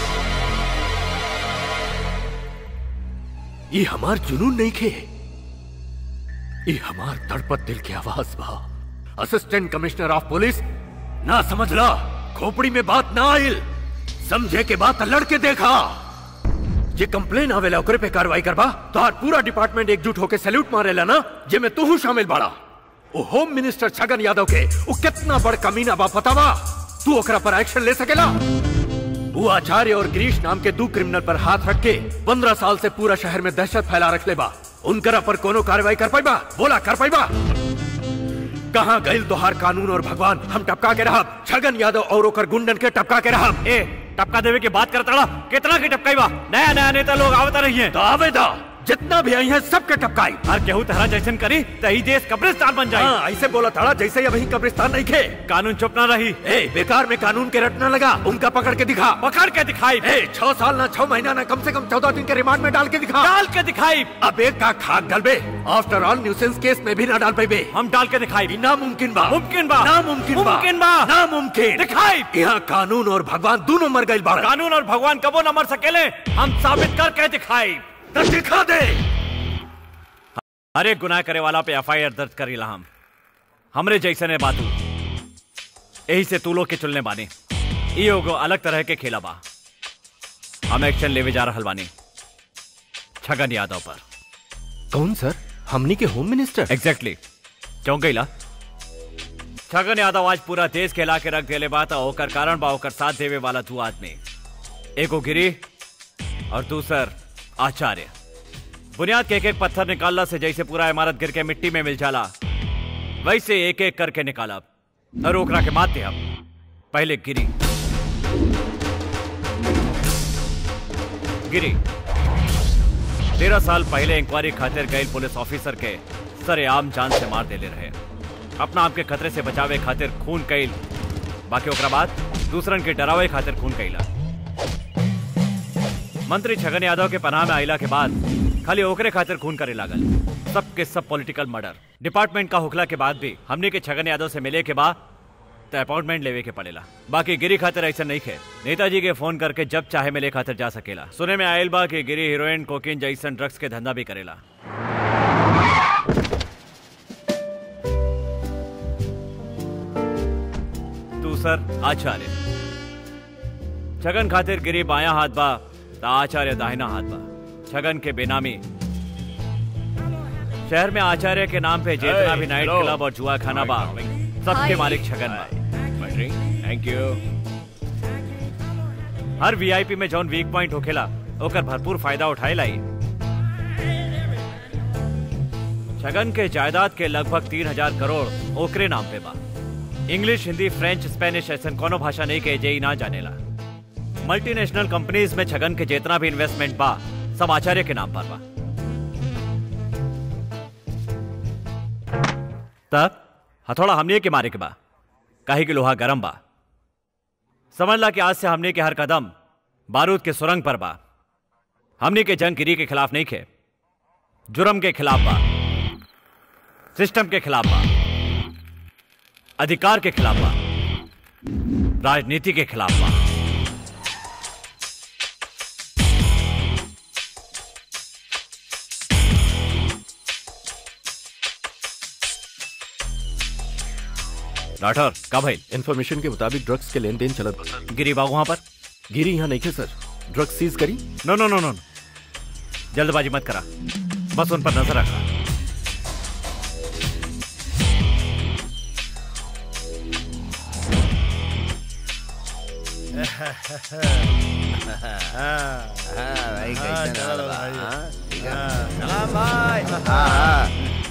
ये हमार जुनून नहीं खे ये हमार तड़पत दिल की आवाज बा असिस्टेंट कमिश्नर ऑफ पुलिस ना समझ ला खोपड़ी में बात ना आइल समझे के बात लड़के देखा जे कंप्लेन आवेला ओकरे पे कार्रवाई करबा तो आज पूरा डिपार्टमेंट एकजुट होके सैल्यूट मारेला ना जे में तू शामिल बाड़ा ओ होम मिनिस्टर छगन यादव के वो कितना बड़ कमीना बा पता बा तू ओकरा पर एक्शन ले सकेला वो आचार्य और गिरीश नाम के दो क्रिमिनल पर हाथ रख के पंद्रह साल से पूरा शहर में दहशत फैला रख ले बा उनकरा पर कोनो कार्रवाई कर पाइबा बोला कर पाइबा कहाँ गइल दोहार कानून और भगवान हम टपका के रहब छगन यादव और ओकर गुंडन के टपका के रहब ए टपका देवे की बात करता कितना की टपकाई बा नया नया नेता लोग आवता रही है तो आवेदा जितना भी आई है सबके टपकाई हर केहू तरह जैसन करी तही देश कब्रिस्तान बन जाए हाँ, ऐसे बोला था जैसे ही अभी कब्रिस्तान नहीं खे कानून चुप ना रही ए बेकार में कानून के रटना लगा उनका पकड़ के दिखा पकड़ के दिखाई ए छह साल ना छह महीना ना कम से कम चौदह दिन के रिमांड में डाल के दिखा डाल के दिखाई अब एक का खाक डालबे आफ्टर ऑल न्यूसेंस केस में भी ना डाल पाइबे हम डाल के दिखाई नामुमकिन बा मुमकिन बा नामुमकिन बा मुमकिन बा नामुमकिन दिखाई यहाँ कानून और भगवान दोनों मर गए बाड़ा कानून और भगवान कबो न मर सकेले हम साबित करके दिखाई तो दिखा दे हर एक गुनाह करे वाला पे एफ आई आर दर्ज करीला हम हमरे जैसे ने बातू यही से तू लोग के चुनने बानी ई एगो अलग तरह के खेला बा हम एक्शन लेवे जा रहल बानी छगन यादव पर कौन सर हमनी के होम मिनिस्टर एग्जैक्टली क्यों गईला छगन यादव आज पूरा देश के हिला के रख देले बा त ओकर कारण बा ओकर साथ देवे वाला दू आदमी एगो गिरी और दूसर आचार्य बुनियाद के एक एक पत्थर निकालला से जैसे पूरा इमारत गिर के मिट्टी में मिल जाला वैसे एक एक करके निकाला और ओकरा के मात दे अब पहले गिरी गिरी तेरह साल पहले इंक्वायरी खातिर गए पुलिस ऑफिसर के सरेआम जान से मार देले रहे अपना आपके खतरे से बचावे खातिर खून कैल बाकी ओकरा बाद दूसरन के डरावे खातिर खून कैला मंत्री छगन यादव के पनाह में आइला के बाद खाली ओकरे खातिर खून करे लागल सब के सब पॉलिटिकल मर्डर डिपार्टमेंट का हुकला के बाद भी हमने के छगन यादव से मिले के बाद तो अपॉइंटमेंट लेवे के पड़ेला बाकी गिरी खातिर ऐसा नहीं खे नेताजी के फोन करके जब चाहे मिले खातिर जा सकेला सुने में आयल बा कि गिरी हीरोइन कोकीन जैसन ड्रग्स के धंधा भी करेला दूसर आचार्य छगन खातिर गिरी बाया हाथ बा ता आचार्य दाहिना हाथ बा छगन के बेनामी शहर में आचार्य के नाम पे जितना भी नाइट क्लब और जुआ खाना बा सबके मालिक छगन बा थैंक यू हर वीआईपी में जौन वीक पॉइंट होखेला ओकर भरपूर फायदा उठाए लाई छगन के जायदाद के लगभग तीन हजार करोड़ ओकरे नाम पे बा इंग्लिश हिंदी फ्रेंच स्पेनिश ऐसन कोनो भाषा नहीं के जेई ना जानेला मल्टीनेशनल कंपनीज में छगन के जितना भी इन्वेस्टमेंट बा सब आचार्य के नाम पर बा तब हथौड़ा हमने के मारे के बा काहे कि लोहा गरम बा समझ ला कि आज से हमने के हर कदम बारूद के सुरंग पर बा हमने के जंग गिरी के खिलाफ नहीं खे जुर्म के खिलाफ बा सिस्टम के खिलाफ बा अधिकार के खिलाफ बा राजनीति के खिलाफ बा राठौर का भाई इन्फॉर्मेशन के मुताबिक ड्रग्स के लेन देन चलत बा सर गिरी बाग वहां पर गिरी यहाँ नहीं थे सर ड्रग्स सीज करी नो नो नो नो जल्दबाजी मत करा बस उन पर नजर रखा भाई हाँ, कैसे चलो हाल बा, भाई। हाँ? ठीक है? हाँ। सलाम भाई हाँ, हाँ।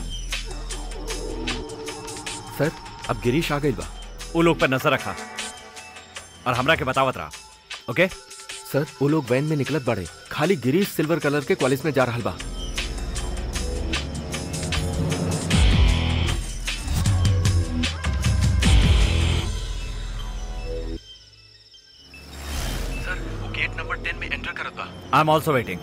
सर अब गिरीश आ गई बा वो लोग पर नजर रखा और हमरा के बतावत रहा ओके सर वो लोग वैन में निकलत बाड़े खाली गिरीश सिल्वर कलर के कॉलेज में जा रहा बा सर वो गेट नंबर 10 में एंटर करत बा I am also waiting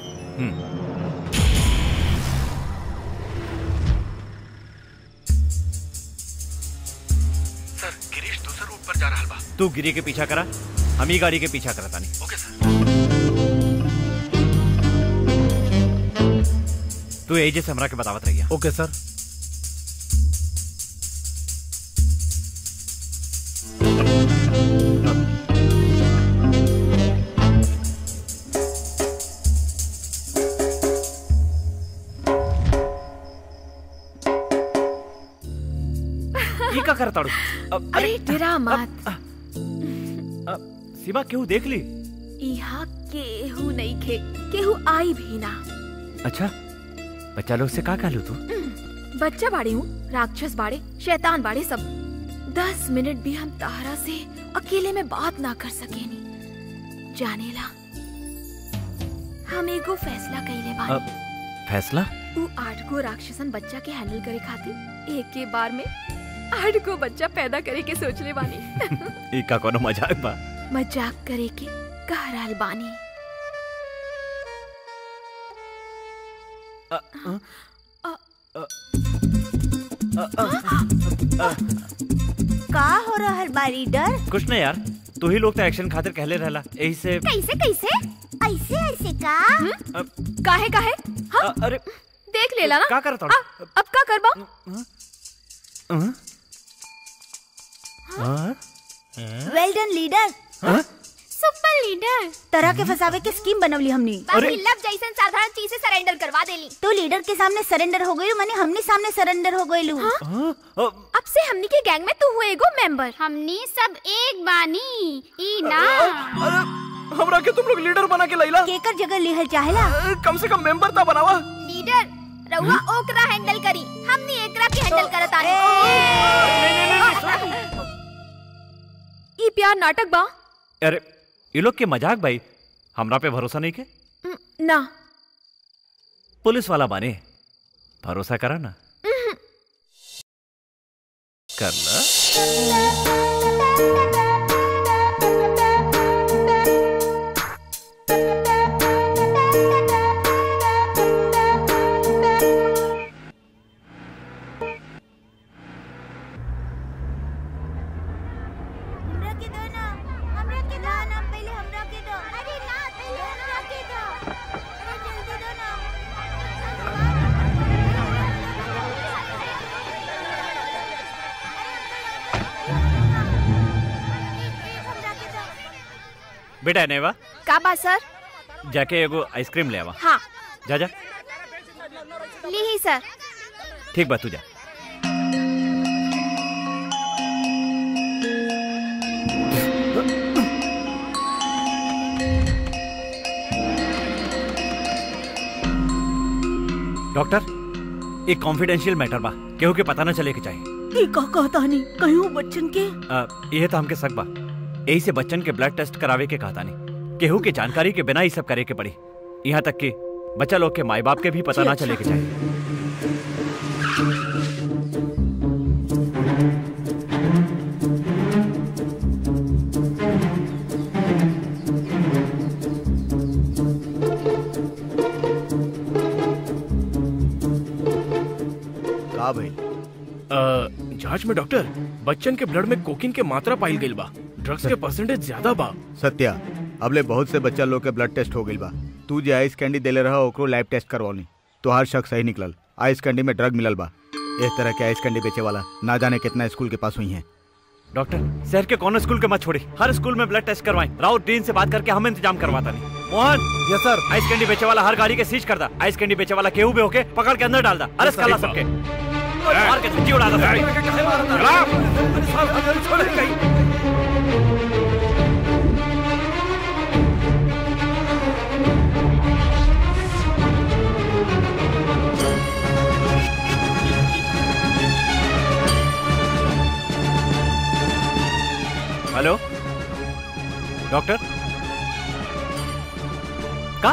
sir Girish दूसरे रूट पर जा रहा बा तू गिरी के पीछा करा हम ही गाड़ी के पीछा करता नहीं ओके सर तू एजे से हमरा के बतावत रहिया ओके सर ये का करता अरे डरा मत सीमा क्यों देख ली यहाँ केहू नहीं खे केहू आई भी ना अच्छा बच्चा लोग से का कहलू तू बच्चा बाड़े हूँ राक्षस बाड़े शैतान बाड़े सब दस मिनट भी हम तारा से अकेले में बात ना कर सकेनी जानेला हम एगो फैसला कइले अब बानी फैसला उ आठ गो राक्षसन बच्चा के हैंडल करे खातिर एक के बार में आठ गो बच्चा पैदा करे के सोचले बानी ई का कोनो मजाक बा मजाक करे के कह रहल बानी का हो रहल बा रीडर कुछ नहीं यार तू ही लोग तो एक्शन खातिर कहले रहला यही से कैसे कैसे ऐसे ऐसे का काहे काहे हाँ? अरे देख लेला ना का करत हूँ? आ, अब का करबा well done leader super leader तरह के फसावे के स्कीम बनवली हमनी बाकी लब जैसन साधारण चीज से सरेंडर करवा देली तो लीडर के सामने सरेंडर हो गई माने हमने सामने सरेंडर हो गई अब से हमनी के गैंग में तू हुए एगो मेंबर हमनी सब एक बानी ई ना हमरा के तुम लोग लीडर बना के लैला केकर जगह लिहल चाहेला कम से कम मेंबर ता बनावा लीडर रउआ ओकरा हैंडल करी हमनी एकरा के हैंडल करत आनी ई प्यार नाटक बा अरे ये लोग के मजाक भाई हमरा पे भरोसा नहीं के ना पुलिस वाला बाने भरोसा करा ना कर ला हमरा के दो ना हमरा के दो ना पहले हमरा के दो अरे ना पहले हमरा के दो अरे जल्दी दो ना बेटा नेवा का बा सर जाके एगो आइसक्रीम ले आवा हाँ जा जा ली ही सर ठीक बा तू जा डॉक्टर एक कॉन्फिडेंशियल मैटर बा केहू के पता न चले के चाहिए ई का कहता नहीं कहूँ बच्चन के अ, यह तो हमके सक बा यही से बच्चन के ब्लड टेस्ट करावे के कहता नहीं केहू के जानकारी के बिना ही सब करे के पड़ी यहाँ तक कि बच्चा लोग के माई बाप के भी पता जी, ना अच्छा। चले के चाहिए का भाई अ, जांच में डॉक्टर बच्चन के ब्लड में कोकीन के मात्रा पाइल गइल बा ड्रग्स के परसेंटेज ज्यादा बा सत्या अबले बहुत से बच्चा लोग के ब्लड टेस्ट हो गइल बा तू जे आइस कैंडी देले रहा ओकरो लैब टेस्ट करवानी तोहार शक सही निकलल आइस कैंडी में ड्रग मिलल बा इस तरह के आइस कैंडी बेचे वाला ना जाने कितना स्कूल के पास हुई है डॉक्टर शहर के कौन स्कूल के मत छोड़ी हर स्कूल में ब्लड टेस्ट करवाएं राउत डीन से बात करके हम इंतजाम करवाता नहीं Mohan yes sir ice candy बेचे वाला हर गाड़ी के सीज कर दा आइस कैंडी बेचे वाला केहू भी होके पकड़ के अंदर डाल दा अरेस्ट कर ला सबके मार के धज्जी उड़ा दा सबके। हेलो डॉक्टर का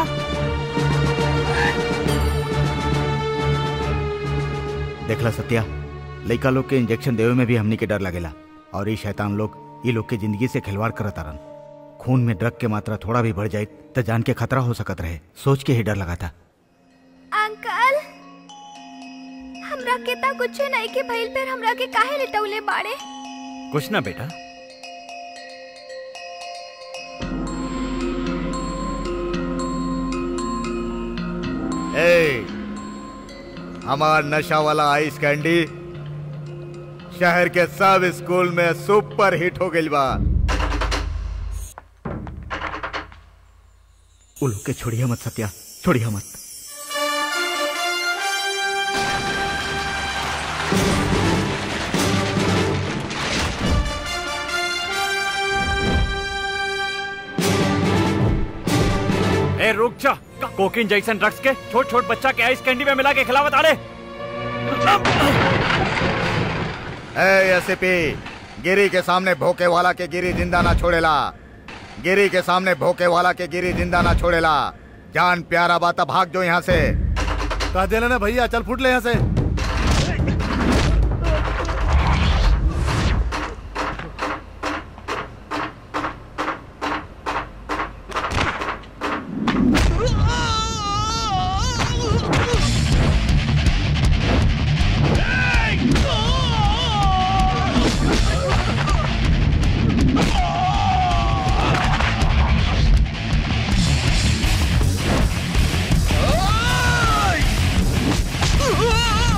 देखला सत्या लइका लोग के इंजेक्शन देवे में भी हमनी के डर लगेला और ये शैतान लोग ये लोग के जिंदगी से खिलवाड़ करत आरन खून में ड्रग के मात्रा थोड़ा भी बढ़ जाए तो जान के खतरा हो सकत रहे सोच के ही डर लगा था अंकल हमरा के ता कुछ नहीं के भइल पर हमरा के काहे लिटौले बाड़े कुछ ना बेटा ए, हमार नशा वाला आइस कैंडी शहर के सब स्कूल में सुपर हिट हो गइल बा उ लोग के छोड़िए मत सत्या छोड़िए मत ए रुक जा कोकिन जैसन ड्रग्स के छोट छोट बच्चा के आइस कैंडी में मिला के खिलावत आ रे ए एसपी गिरी के सामने भोके वाला के गिरी जिंदा ना छोड़ेला गिरी के सामने भोके वाला के गिरी जिंदा ना छोड़ेला जान प्यारा बात भाग जो यहाँ से कह देना ना भैया चल फुट ले यहाँ से Oh!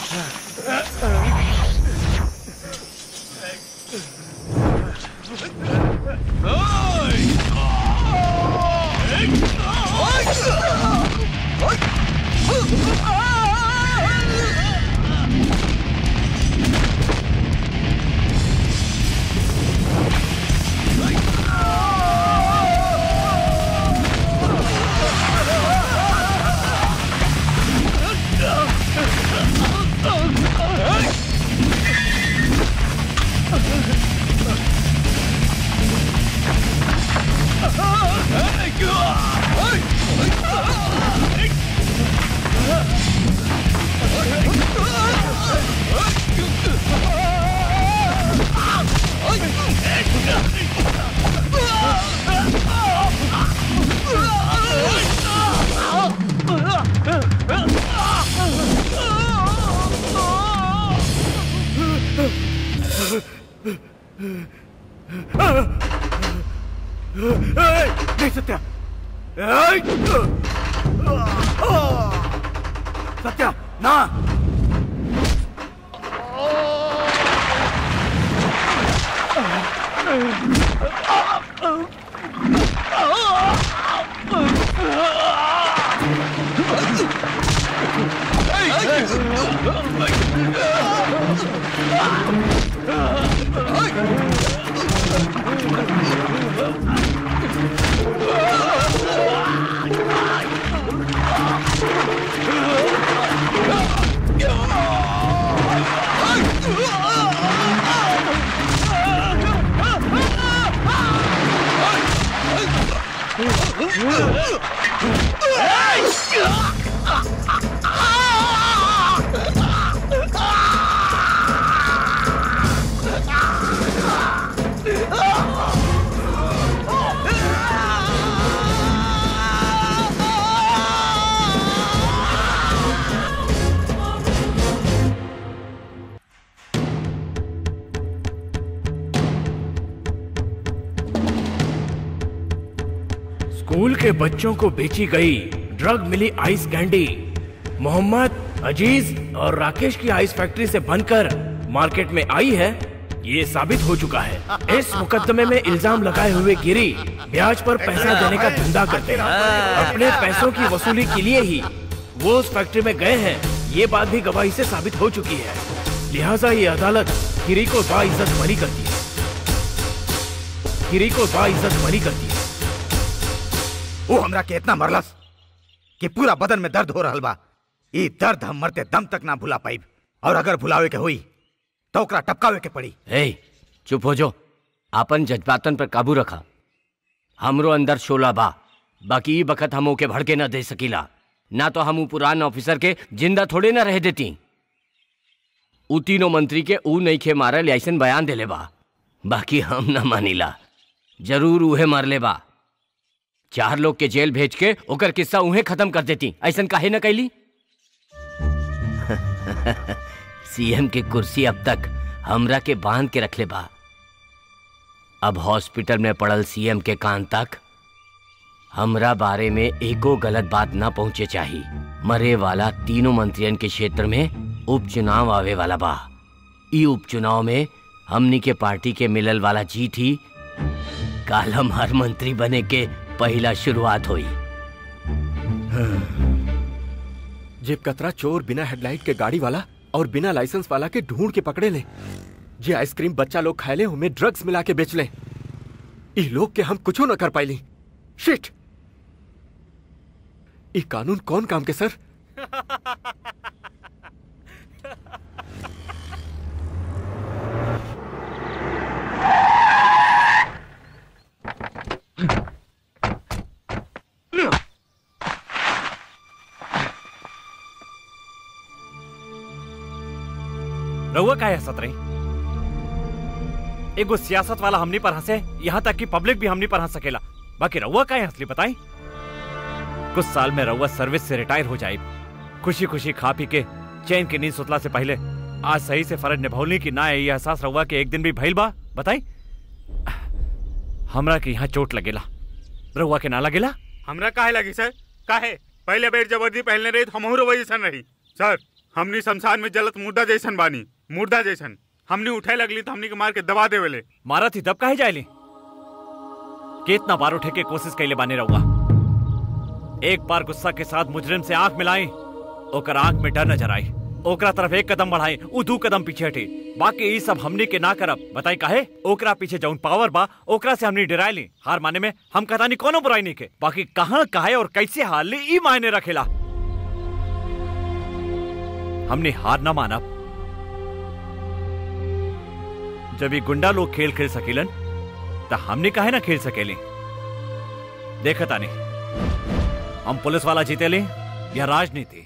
नहीं सत्या ए! सत्या ना स्कूल के बच्चों को बेची गई ड्रग मिली आइस कैंडी मोहम्मद अजीज और राकेश की आइस फैक्ट्री से बनकर मार्केट में आई है ये साबित हो चुका है इस मुकदमे में इल्जाम लगाए हुए गिरी ब्याज पर पैसा देने का धंधा करते हैं अपने पैसों की वसूली के लिए ही वो उस फैक्ट्री में गए हैं ये बात भी गवाही से साबित हो चुकी है लिहाजा ये अदालत गिरी को बाइज्जत बरी करती है गिरी को बाइज्जत बरी करती है वो हमरा के इतना मरलस कि पूरा बदन में दर्द हो रहल बा ई दर्द हम मरते दम तक ना भुला पाइब और अगर भुलावे के हुई तो ओकरा टपकावे के पड़ी ए चुप हो जो आपन जज्बातन पर काबू रखा हमरो अंदर शोला बा बाकी ई बखत हम ओके भड़के न दे सकीला ना तो हम ऊ पुरान ऑफिसर के जिंदा थोड़े ना रह देती ऊ तीनों मंत्री के ऊ नहीं खे मारल ऐसन बयान देले बा बाकी हम न मानिला जरूर उहे मारले बा चार लोग के जेल भेज के ओकर किस्सा उहे खत्म कर देती ऐसन काहे न कैली सीएम के कुर्सी अब तक हमरा के बांध के रखले बा अब हॉस्पिटल में पड़ल सीएम के कान तक हमरा बारे में एको गलत बात ना पहुंचे चाहिए मरे वाला तीनों मंत्रियन के क्षेत्र में उपचुनाव आवे वाला बा ई उपचुनाव में हमनी के पार्टी के मिलल वाला जीत ही काल हम हर मंत्री बने के पहला शुरुआत हुई जेब कतरा चोर बिना हेडलाइट के गाड़ी वाला और बिना लाइसेंस वाला के ढूंढ के पकड़े ले जे आइसक्रीम बच्चा लोग खाए ले उनमें ड्रग्स मिला के बेच ले ई लोग के हम कुछो न कर पाइली शिट ई कानून कौन काम के सर रहुआ का है सतरही एगो सियासत वाला हमनी पर हंसे यहाँ तक कि पब्लिक भी हमनी पर हंस सकेला बाकी रहुआ का है हंसली बताई कुछ साल में रहुआ सर्विस से रिटायर हो जाए खुशी खुशी खा पी के चैन की नींद सुतला से पहले आज सही से फर्ज निभौली की ना है ये एहसास रहुआ के एक दिन भी भइल बा बताई हमरा के यहाँ चोट लगेला रहुआ के ना लगेला हमरा काहे लगी सर काहे पहले बेर जबरदस्ती पहनले रही तो हमहू रोवे जैसन रही सर हमनी शमशान में जलत मुर्दा जैसन बानी मुर्दा जैसन हमनी उठे लगली तो हमनी के मार के दबा देवेले मारा थी तब काहे जायली कितना बार उठे के कोशिश कैले बाने रहुआ एक बार गुस्सा के साथ मुजरिम से आंख मिलाई ओकर आंख में डर नजर आई ओकरा तरफ एक कदम बढ़ाई उ दू कदम पीछे हटी बाकी ई सब हमनी के ना करब बताई काहे ओकरा पीछे जौन पावर बा ओकरा से हमनी डराई ली हार माने में हम कतानी कोनो बुराई नहीं के बाकी कहाँ काहे और कैसे हार ली ई मायने रखेला हमने हार ना मानब जब ये गुंडा लोग खेल खेल सकेलन तो हमने काहे ना खेल सकेली देखता नहीं हम पुलिस वाला जीते ले या राजनीति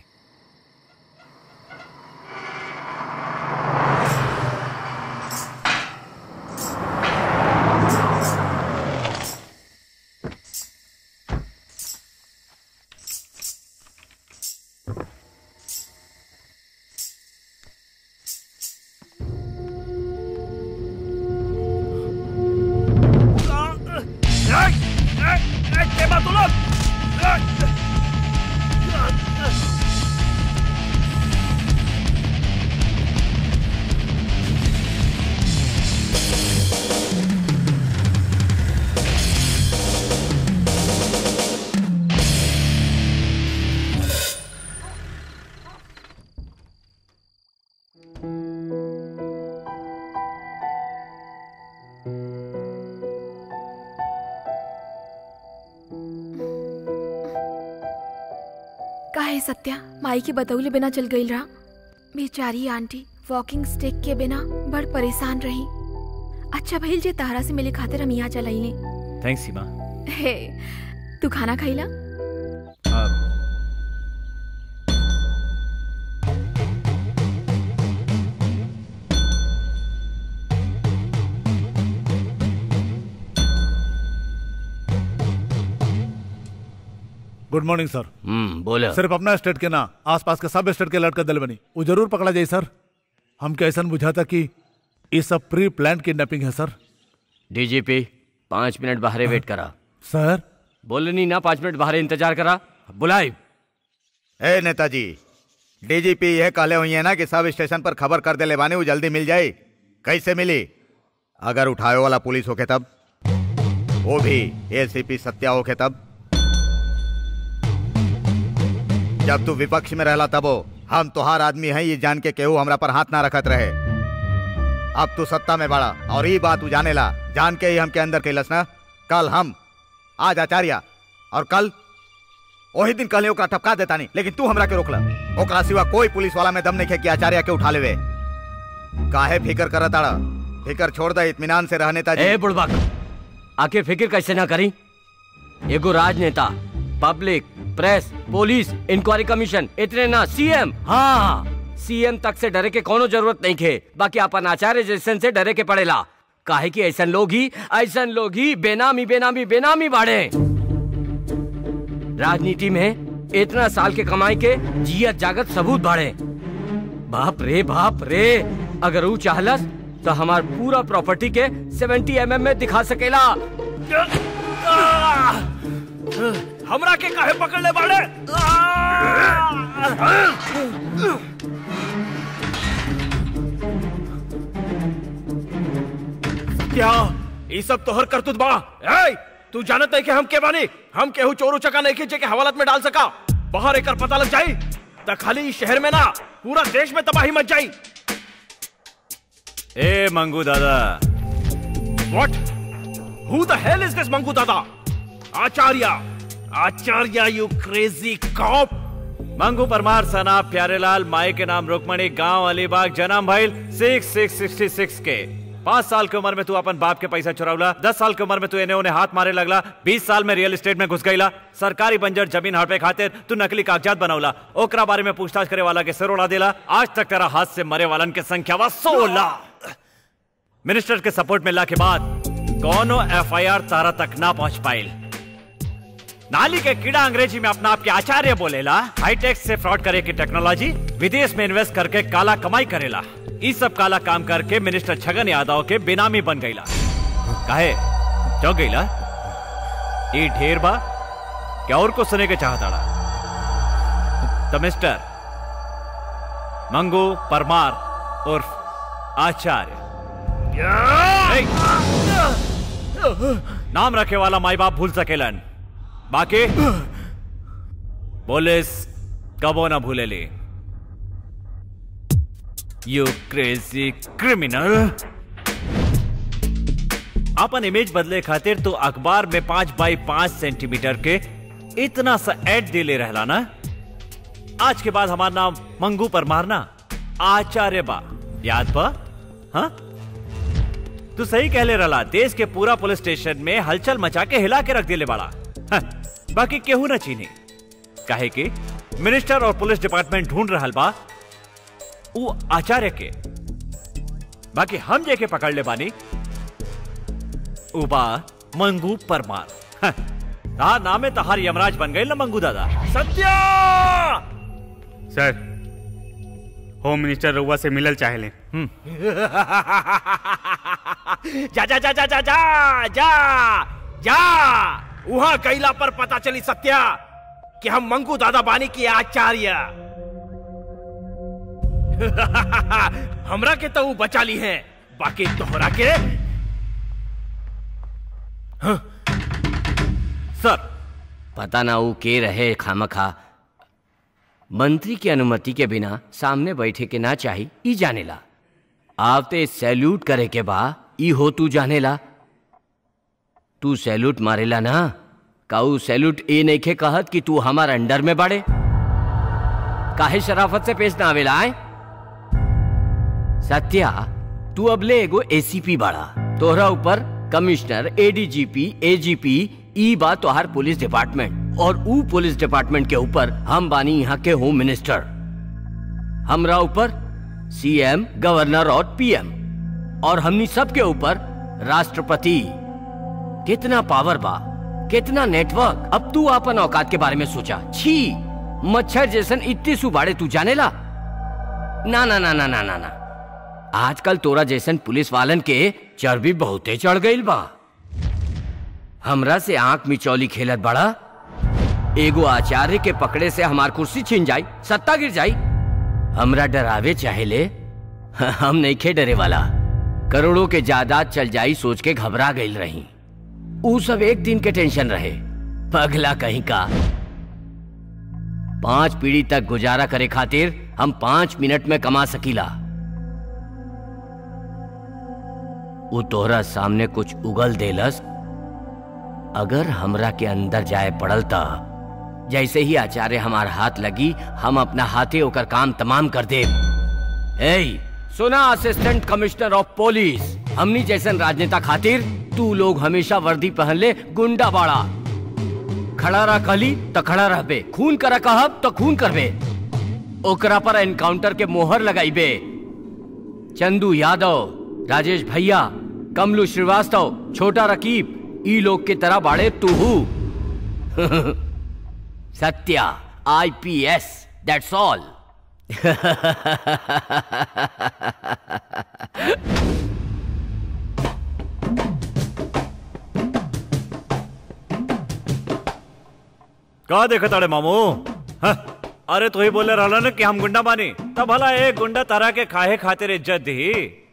काहे सत्या माई के बतौले बिना चल गई रहा बेचारी आंटी वॉकिंग स्टिक के बिना बड़ परेशान रही अच्छा भइल जे तारा से मिले खातिर हम यहाँ चल आइले थैंक्स सीमा हे तू खाना खाइला गुड मॉर्निंग सर हम्म बोला सिर्फ अपना स्टेट के ना आसपास के सब स्टेट के लड़का दल बनी वो जरूर पकड़ा जाए सर हम क्या ऐसा बुझाता कि ये सब प्री प्लान किडनैपिंग है सर डीजीपी पाँच मिनट बाहर वेट करा सर बोले नहीं ना पाँच मिनट बाहर इंतजार करा बुलाई ए नेताजी डीजीपी यह कहले हुई है ना कि सब स्टेशन पर खबर कर दे ले बानी वो जल्दी मिल जाए कैसे मिली अगर उठावे वाला पुलिस होके तब वो भी एसीपी सत्या होके तब जब तू विपक्ष में रहला तबो हम तोहार आदमी हैं ये जान के केहू हमरा पर हाथ ना रखत रहे अब तू सत्ता में बड़ा और ये बात तू जाने ला जान के ही हमके अंदर कैलस ना कल हम आज आचार्य और कल वही दिन कहले ओकरा टपका देता नहीं लेकिन तू हमरा के रोकला ओकरा सिवा कोई पुलिस वाला में दम नहीं खे कि आचार्य के उठा लेवे काहे फिकर करत आड़ा फिकर छोड़ दे इत्मीनान से रहने ताजी ए बुड़बक आखिर फिक्र कैसे ना करी एगो राजनेता public press police inquiry commission इतने ना सीएम हाँ सीएम तक से डरे के कोनो जरूरत नहीं खे बाकी अपन आचार्य जैसन से डरे के पड़ेला काहे कि ऐसन लोग ही ऐसन लोग ही बेनामी बेनामी बेनामी बाढ़े राजनीति में इतना साल के कमाई के जियत जागत सबूत बाढ़े बाप रे बाप रे अगर वो चाहलस तो हमार पूरा प्रॉपर्टी के 70 एमएम में दिखा सकेला हमरा के काहे पकड़ ले बाड़े क्या ये सब तोहर करतुत बा ए तू जानत है कि हम के बानी हम केहू चोरू चका नहीं खींचे के हवालत में डाल सका बाहर एकर पता लग जाई त खाली इस शहर में ना पूरा देश में तबाही मच जाई ए मंगू दादा व्हाट हु the hell is this Mangu Dada Acharya Acharya you crazy cop Mangu Parmar Sana Pyarelal माई के नाम रुकमणी गांव अलीबाग जन्म भइल सिक्स सिक्स सिक्सटी सिक्स के पाँच साल की उम्र में तू अपन बाप के पैसा चुरावला दस साल की उम्र में तू इन्हें उन्हें हाथ मारे लगला बीस साल में रियल एस्टेट में घुस गईला सरकारी बंजर जमीन हड़पे खातिर तू नकली कागजात बनौला ओकरा बारे में पूछताछ करे वाला के सिर उड़ा देला आज तक तेरा हाथ से मरे वालन के संख्या बा सोलह मिनिस्टर के सपोर्ट मिलला के बाद कौनो एफआईआर तारा तक ना पहुंच पाइल नाली के कीड़ा अंग्रेजी में अपना आपके आचार्य बोलेला हाईटेक से फ्रॉड करे की टेक्नोलॉजी विदेश में इन्वेस्ट करके काला कमाई करेला इस सब काला काम करके मिनिस्टर छगन यादव के बेनामी बन गईला काहे क्यों गईला ये ढेर बा क्या और को सुने के चाहता तो मिस्टर मंगू परमार उर्फ आचार्य ए! नाम रखे वाला माई बाप भूल सकेलन बाकी पुलिस कबो ना भूलेली यू क्रेजी क्रिमिनल अपन इमेज बदले खातिर तो अखबार में पांच बाई पांच सेंटीमीटर के इतना सा एड दे ले रहला ना आज के बाद हमारा नाम मंगू पर मारना आचार्य बा याद बा हाँ तू सही कह ले रला देश के पूरा पुलिस स्टेशन में हलचल मचा के हिला के रख दिले बाड़ा हाँ, बाकी केहू ना चीनी काहे कि मिनिस्टर और पुलिस डिपार्टमेंट ढूंढ रहल बा वो आचार्य के बाकी हम जे के पकड़ ले बानी उबा मंगू परमार हाँ, हाँ नामे तहार यमराज बन गए ना मंगू दादा सत्या सर होम मिनिस्टर रउआ से मिलल चाहेले जा जा जा जा जा जा जा जा वहां कैला पर पता चली सत्या कि हम मंगू दादा बानी के आचार्य हमरा के तो ऊ बचा ली है बाकी तोहरा के सर पता ना वो के रहे खामखा मंत्री की अनुमति के बिना सामने बैठे के ना चाही ई जानेला आवते सैल्यूट करे के बा ई हो तू जानेला तू सैल्यूट मारेला ना काऊ सैल्यूट ए नइखे कहत कि तू हमार अंडर में बाड़े काहे शराफत से पेश ना आवेला आए सत्या तू अब ले एगो एसीपी बाड़ा तोहरा ऊपर कमिश्नर एडीजीपी एजीपी ई बा तोहार पुलिस डिपार्टमेंट और ऊ पुलिस डिपार्टमेंट के ऊपर हम बानी यहाँ के होम मिनिस्टर हमरा ऊपर सीएम गवर्नर और पीएम और हमनी सबके ऊपर राष्ट्रपति कितना पावर बा कितना नेटवर्क अब तू अपन औकात के बारे में सोचा छी मच्छर जैसन इतने सुबाड़े तू जानेला ना ना ना ना ना ना ना आजकल तोरा जैसन पुलिस वालन के चर्बी बहुते चढ़ गईल बा हमरा से आंख मिचौली खेलत बड़ा एगो आचार्य के पकड़े से हमार कुर्सी छीन जाई सत्ता गिर जाई हमरा डरावे चाहेले हम नहीं खे डरे वाला करोड़ों के जायदाद चल जाई सोच के घबरा गईल रही ऊ सब एक दिन के टेंशन रहे पगला कहीं का पांच पीढ़ी तक गुजारा करे खातिर हम पांच मिनट में कमा सकीला वो तोहरा सामने कुछ उगल देलस अगर हमरा के अंदर जाए पड़ल ता जैसे ही आचार्य हमार हाथ लगी हम अपना हाथे होकर काम तमाम कर दे ए सुना असिस्टेंट कमिश्नर ऑफ पुलिस हमनी जैसन राजनेता खातिर तू लोग हमेशा वर्दी पहन ले गुंडा बाड़ा खड़ा रह कहली तो खड़ा रहबे खून करा कहब तो खून करबे ओकरा पर एनकाउंटर के मोहर लगाइबे चंदू यादव राजेश भैया कमलू श्रीवास्तव छोटा रकीब ई लोग के तरह बाड़े तू सत्या आईपीएस दैट्स ऑल का देखा ताड़े मामू हाँ? अरे तू ही बोले रहला ना कि हम गुंडा बानी तब भला एक गुंडा तरह के खाए खातिर इज्जत दी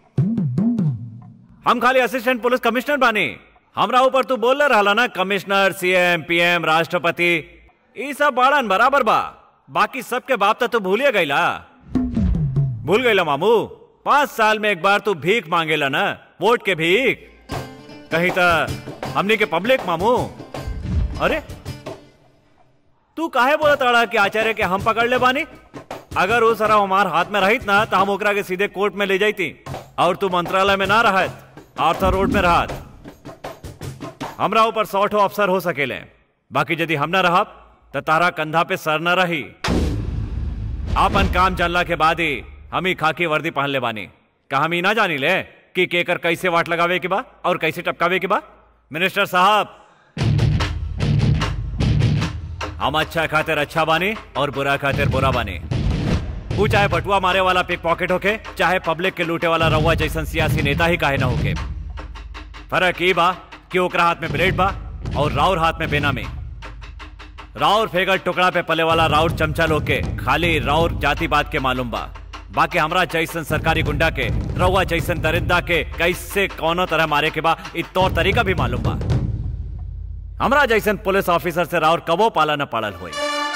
हम खाली असिस्टेंट पुलिस कमिश्नर बानी हमरा ऊपर तू बोल रहला ना कमिश्नर सीएम पीएम राष्ट्रपति ये सब बाड़न बराबर बा बाकी सबके बाप तो तू भूलिए गईला भूल गईला मामू पांच साल में एक बार तू भीख मांगेला ना वोट के भीख कहीं तो हमने के पब्लिक मामू अरे तू काहे बोला ताड़ा कि आचार्य के हम पकड़ ले बानी अगर वो सारा हमार हाथ में रहित ना तो हम ओकरा के सीधे कोर्ट में ले जाती और तू मंत्रालय में ना रहत आर्थर रोड में रहत हमरा ऊपर सौ ठो अफसर हो सकेले बाकी यदि हम ना रहब तो तारा कंधा पे सर न रही आपन काम जानला के बाद ही हम ही खाकी वर्दी पहन ले बानी का हम ही ना जानी ले कि केकर कैसे वाट लगावे के बा और कैसे टपकावे के बा मिनिस्टर साहब हम अच्छा खातिर अच्छा बानी और बुरा खातिर बुरा बानी वो चाहे बटुआ मारे वाला पिक पॉकेट होके चाहे पब्लिक के लूटे वाला रउआ जैसन सियासी नेता ही काहे ना होके फर्क ई बा कि ओकरा हाथ में ब्लेड बा और राउर हाथ में बेनामी राउर फेगल टुकड़ा पे पले वाला राउर चमचा लोग के खाली राउर जाति बात के मालूम बा बाकी हमरा जैसन सरकारी गुंडा के रउआ जैसन दरिंदा के कैसे कौनो तरह मारे के बा इ तौर तरीका भी मालूम बा हमरा जैसन पुलिस ऑफिसर से राउर कबो पाला न पड़ल हुई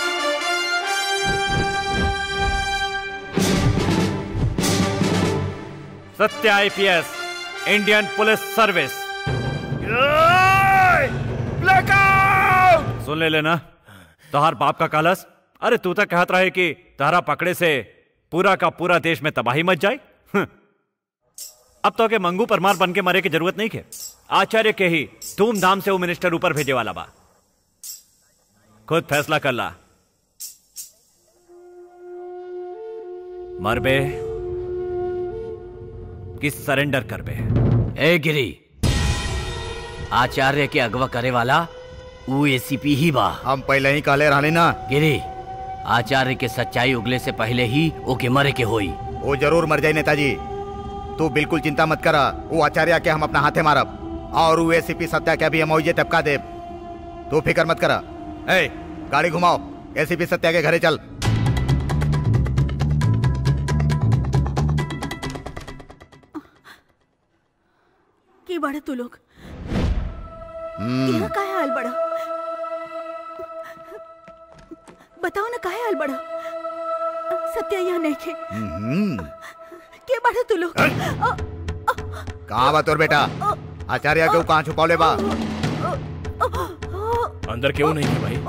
Satya IPS Indian police service सुन ले लेना तोहार बाप का कालस अरे तू तक कहत रहे कि तारा पकड़े से पूरा का पूरा देश में तबाही मच जाए हं। अब तो के मंगू परमार बन के मरे की जरूरत नहीं के आचार्य के ही धूमधाम से वो मिनिस्टर ऊपर भेजे वाला बा खुद फैसला कर ला मरबे कि सरेंडर करबे ए गिरी आचार्य के अगवा करे वाला वो एसीपी ही बा हम पहले ही कहले रहले ना गिरी आचार्य के सच्चाई उगले से पहले ही ओके मरे के होई वो जरूर मर जाए नेताजी तू बिल्कुल चिंता मत करा वो आचार्य के हम अपना हाथे मारब और वो एसीपी सत्या के भी हम ओइजे टपका देब तू फिक्र मत करा ए गाड़ी घुमाओ एसीपी सत्या के घरे चल की बड़ा तू लोग हम्म, यहाँ काहे आयल बड़ा बताओ ना काहे आयल बड़ा सत्या यहाँ नहीं खे हम्म, के बड़ा तू लोग कहाँ बा तोर बेटा आचार्य के कहाँ छुपौले बा अंदर क्यों नहीं है भाई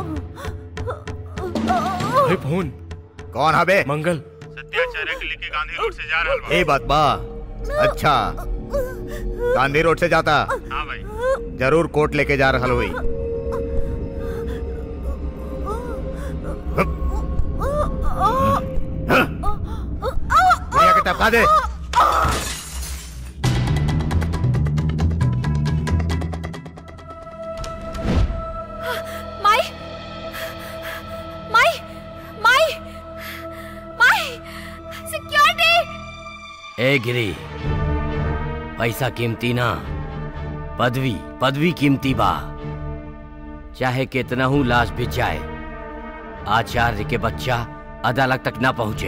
भाई फोन कौन हबे मंगल सत्याचार्य के लेके गांधी रोड से जा रहा बा ए बात बा अच्छा गांधी रोड से जाता हाँ भाई जरूर कोर्ट लेके जा रहा हुई बुढ़िया के टपका दे माई माई माई माई सिक्योरिटी ए गिरी पैसा कीमती ना पदवी पदवी कीमती बा चाहे कितना हूं लाश बिछ जाए आचार्य के बच्चा अदालत तक ना पहुंचे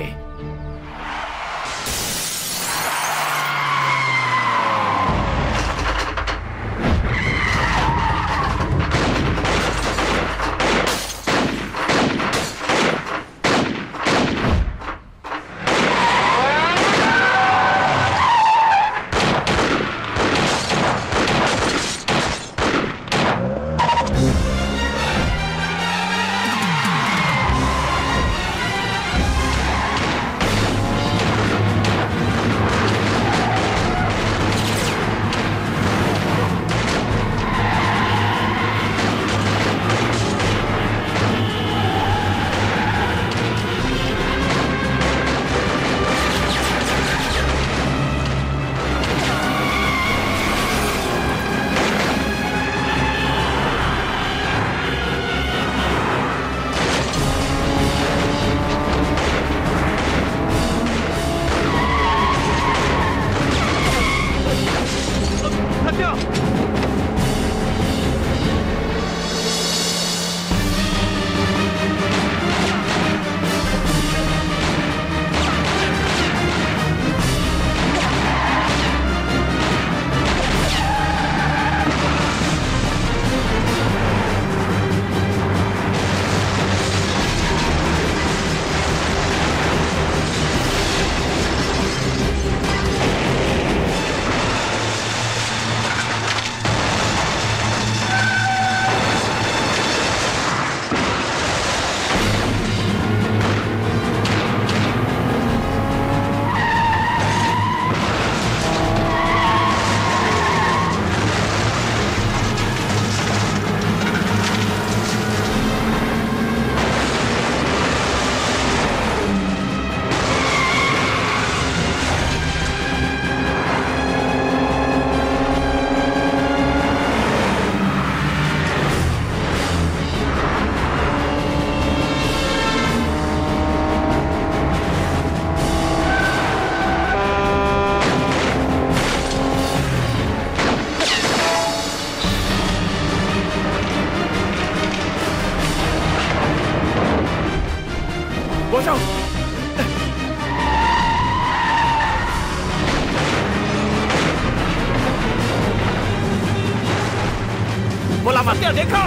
मत सत्या देखा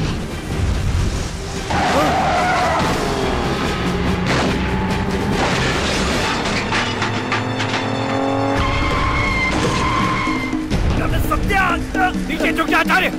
सत्या नीचे झुक जा आचार्य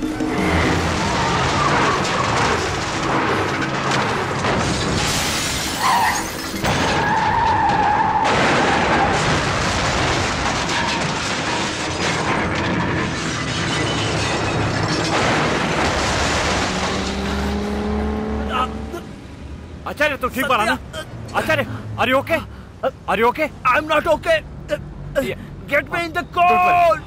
आचार्य तू ठीक बारा ना Acharya are you okay are you okay I am not okay get me in the court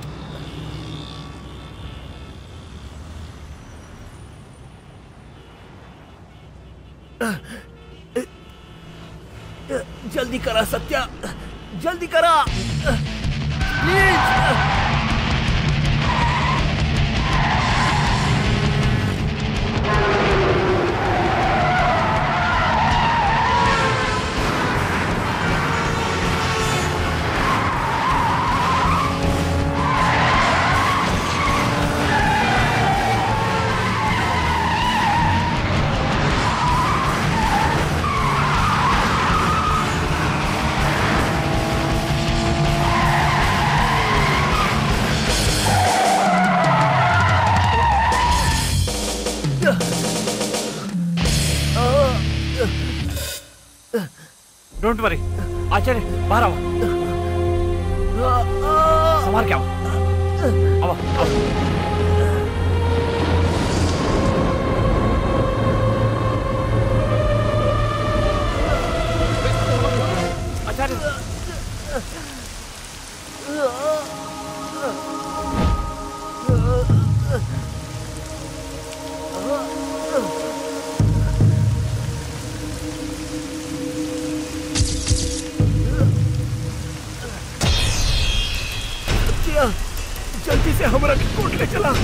जल्दी करा सत्या जल्दी करा प्लीज डोंट वरी आचार्य बाहर आओ संभाल के आओ आओ आओ आचार्य सत्या जल्दी से हमरा के कोर्ट ले चला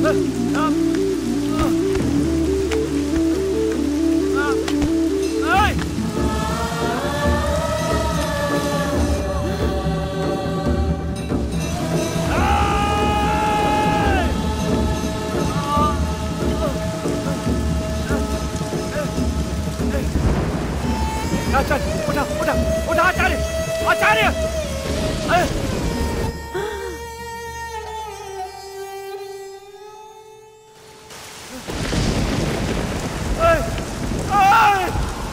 आचार्य उठा उठा उठा आचार्य आचार्य अरे! अरे! अरे!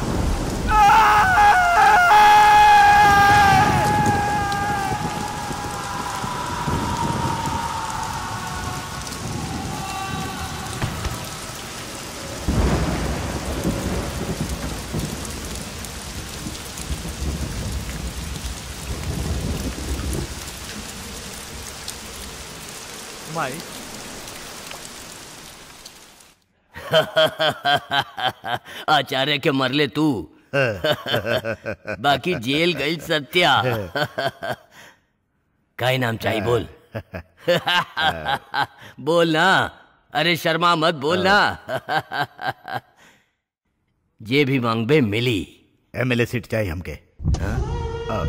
माई आचार्य के मरले तू बाकी जेल गई सत्या काय नाम चाहिए बोल बोल ना अरे शर्मा मत बोल ना जे भी मांगबे मिली एमएलए सीट चाहिए हमके हाँ?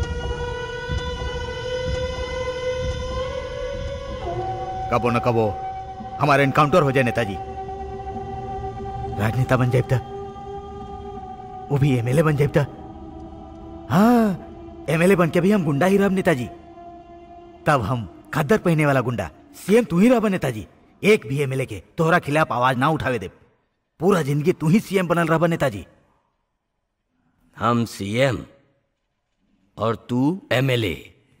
कबो न कबो हमारा एनकाउंटर हो जाए नेताजी राजनेता बन जाए वो भी एमएलए बन जाए हाँ एमएलए बन के भी हम गुंडा ही रह नेताजी तब हम खद्दर पहने वाला गुंडा सीएम तू ही रह नेताजी एक भी एमएलए के तोहरा खिलाफ आवाज ना उठावे दे पूरा जिंदगी तू ही सीएम बनल रह नेताजी हम सीएम और तू एमएलए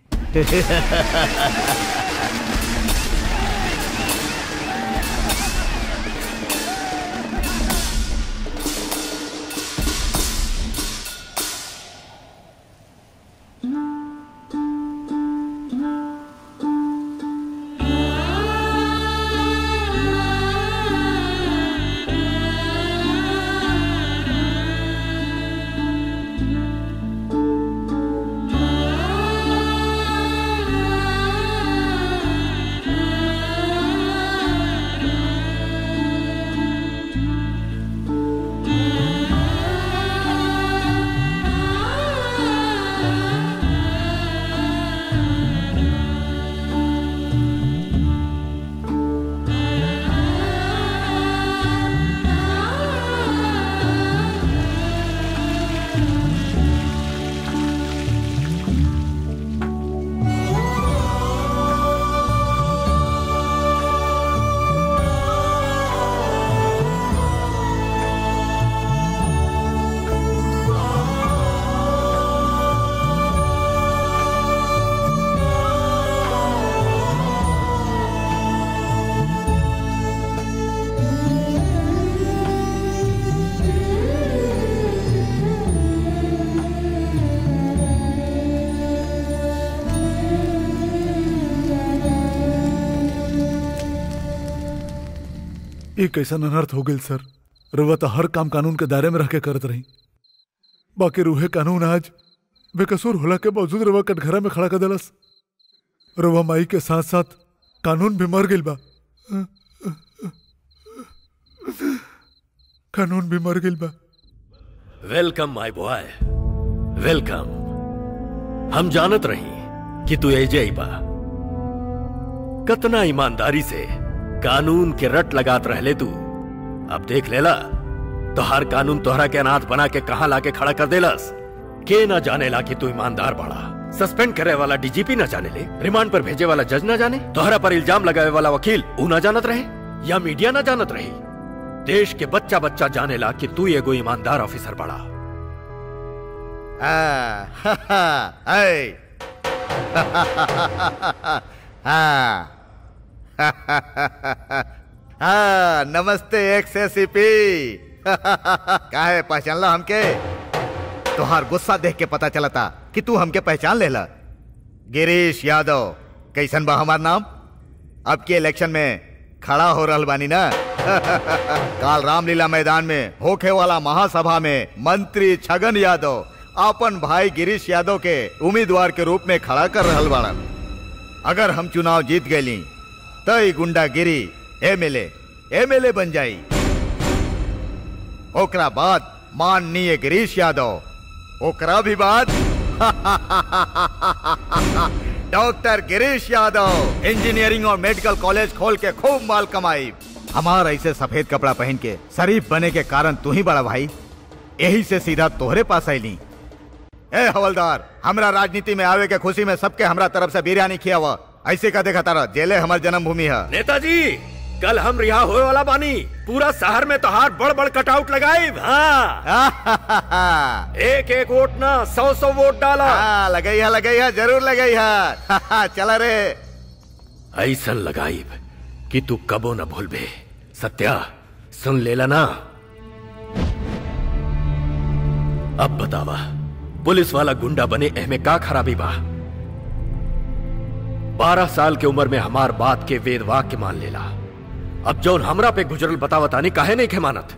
एक ऐसा अनर्थ हो गई सर रुआ तो हर काम कानून के दायरे में रह के करत रही बाकी रूहे कानून आज बेकसूर होला के बावजूद रुआ कटघरा में खड़ा कर दिलस रुआ माई के साथ साथ कानून भी मर गइल बा कानून भी मर गइल बा वेलकम माय बॉय वेलकम हम जानत रही कि तू एजे बा कतना ईमानदारी से कानून के रट लगात रहले तू अब देख लेला तो हर कानून तोहरा के अनाथ बना के कहा लाके खड़ा कर देलस के ना जाने ला कि तू ईमानदार बड़ा सस्पेंड करे वाला डीजीपी ना जाने ले रिमांड पर भेजे वाला जज ना जाने तोहरा पर इल्जाम लगावे वाला वकील ऊ ना जानत रहे या मीडिया ना जानत रही देश के बच्चा बच्चा जाने ला कि तू एगो ईमानदार ऑफिसर बड़ा हाँ, हा, हा, ऐ। हाँ हाँ नमस्ते एक्स एसीपी काहे पहचान ला हमके तुहार गुस्सा देख के पता चला था कि तू हमके पहचान लेला गिरीश यादव कैसन बा हमार नाम अब के इलेक्शन में खड़ा हो रहल बानी ना काल रामलीला मैदान में होखे वाला महासभा में मंत्री छगन यादव अपन भाई गिरीश यादव के उम्मीदवार के रूप में खड़ा कर रहल बाड़न अगर हम चुनाव जीत गईली तो ई गुंडागिरी एमएलए एमएलए बन जाई ओकरा बाद माननीय गिरीश यादव ओकरा भी बाद डॉक्टर गिरीश यादव इंजीनियरिंग और मेडिकल कॉलेज खोल के खूब माल कमाई हमार ऐसे सफेद कपड़ा पहन के शरीफ बने के कारण तू ही बड़ा भाई यही से सीधा तोहरे पास आईली ए हवलदार हमरा राजनीति में आवे के खुशी में सबके हमरा तरफ से बिरयानी खियावा ऐसे का देखा तारा जेले हमार जन्मभूमि है नेताजी कल हम रिहा होए वाला बानी पूरा शहर में तोहार बड़ बड़ कटआउट लगाई हाँ एक एक वोट ना सौ सौ वोट डाला हाँ, लगई है लगई है जरूर लगई है चला रे ऐसा लगाई कि तू कबो न भूलबे सत्या सुन लेला ना अब बतावा पुलिस वाला गुंडा बने एहमे का खराबी बा बारह साल के उम्र में हमार बात के वेद वाक्य मान लेला अब जौन हमरा पे गुजरल बतावतानी काहे नहीं खेमानत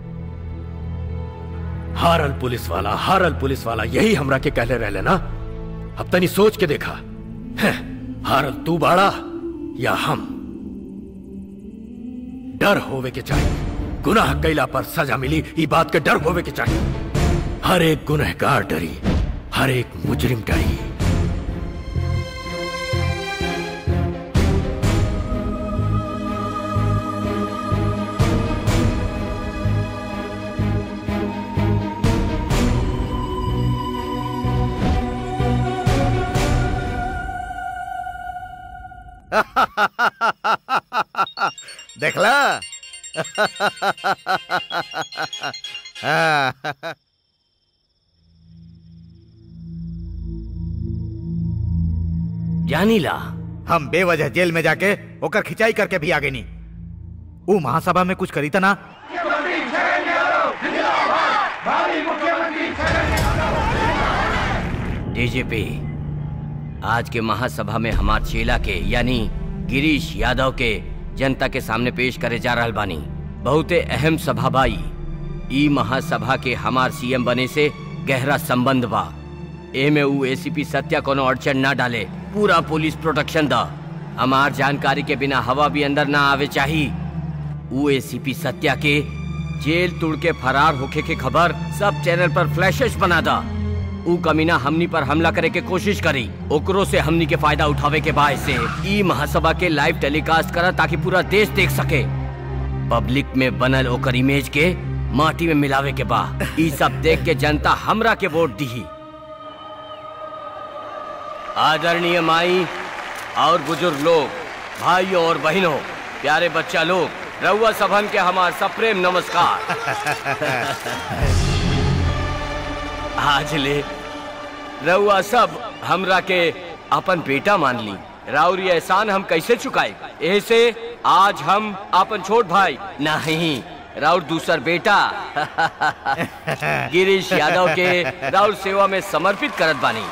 हारल पुलिस वाला हारल पुलिस वाला यही हमरा के कहले रहले ना अब तनी सोच के देखा हैं, हारल तू बाड़ा या हम डर होवे के चाहिए गुनाह कैला पर सजा मिली ई बात के डर होवे के चाहिए हर एक गुनहगार डरी हर एक मुजरिम डरी देखला हाँ। जानीला हम बेवजह जेल में जाके ओकर खिंचाई करके भी आगे नहीं वो महासभा में कुछ करी था ना डीजीपी आज के महासभा में हमार चेला के यानी गिरीश यादव के जनता के सामने पेश करे जा रहल बानी बहुते अहम सभा बाई ई महासभा के हमार सीएम बने से गहरा संबंध बा एमे ऊ एसीपी सत्या कोनो अड़चन ना डाले पूरा पुलिस प्रोटेक्शन दा हमार जानकारी के बिना हवा भी अंदर ना आवे चाही ऊ एसीपी सत्या के जेल तुड़ के फरार होके के खबर सब चैनल पर फ्लैशेस बना दा ऊ कमीना हमनी पर हमला करे के कोशिश करी ओकरो से हमनी के फायदा उठावे के बाद से ई महासभा के लाइव टेलीकास्ट करा ताकि पूरा देश देख सके पब्लिक में बनल ओकर इमेज के माटी में मिलावे के बा ई सब देख के जनता हमरा के वोट दी आदरणीय माई और बुजुर्ग लोग भाइयों और बहनों प्यारे बच्चा लोग रउआ सभन के हमार सप्रेम नमस्कार आज ले रउआ सब हमरा के अपन बेटा मान ली राउर ये एहसान हम कैसे चुकाए ऐसे आज हम अपन छोट भाई नहीं राउर दूसर बेटा गिरीश यादव के राउर सेवा में समर्पित करत बानी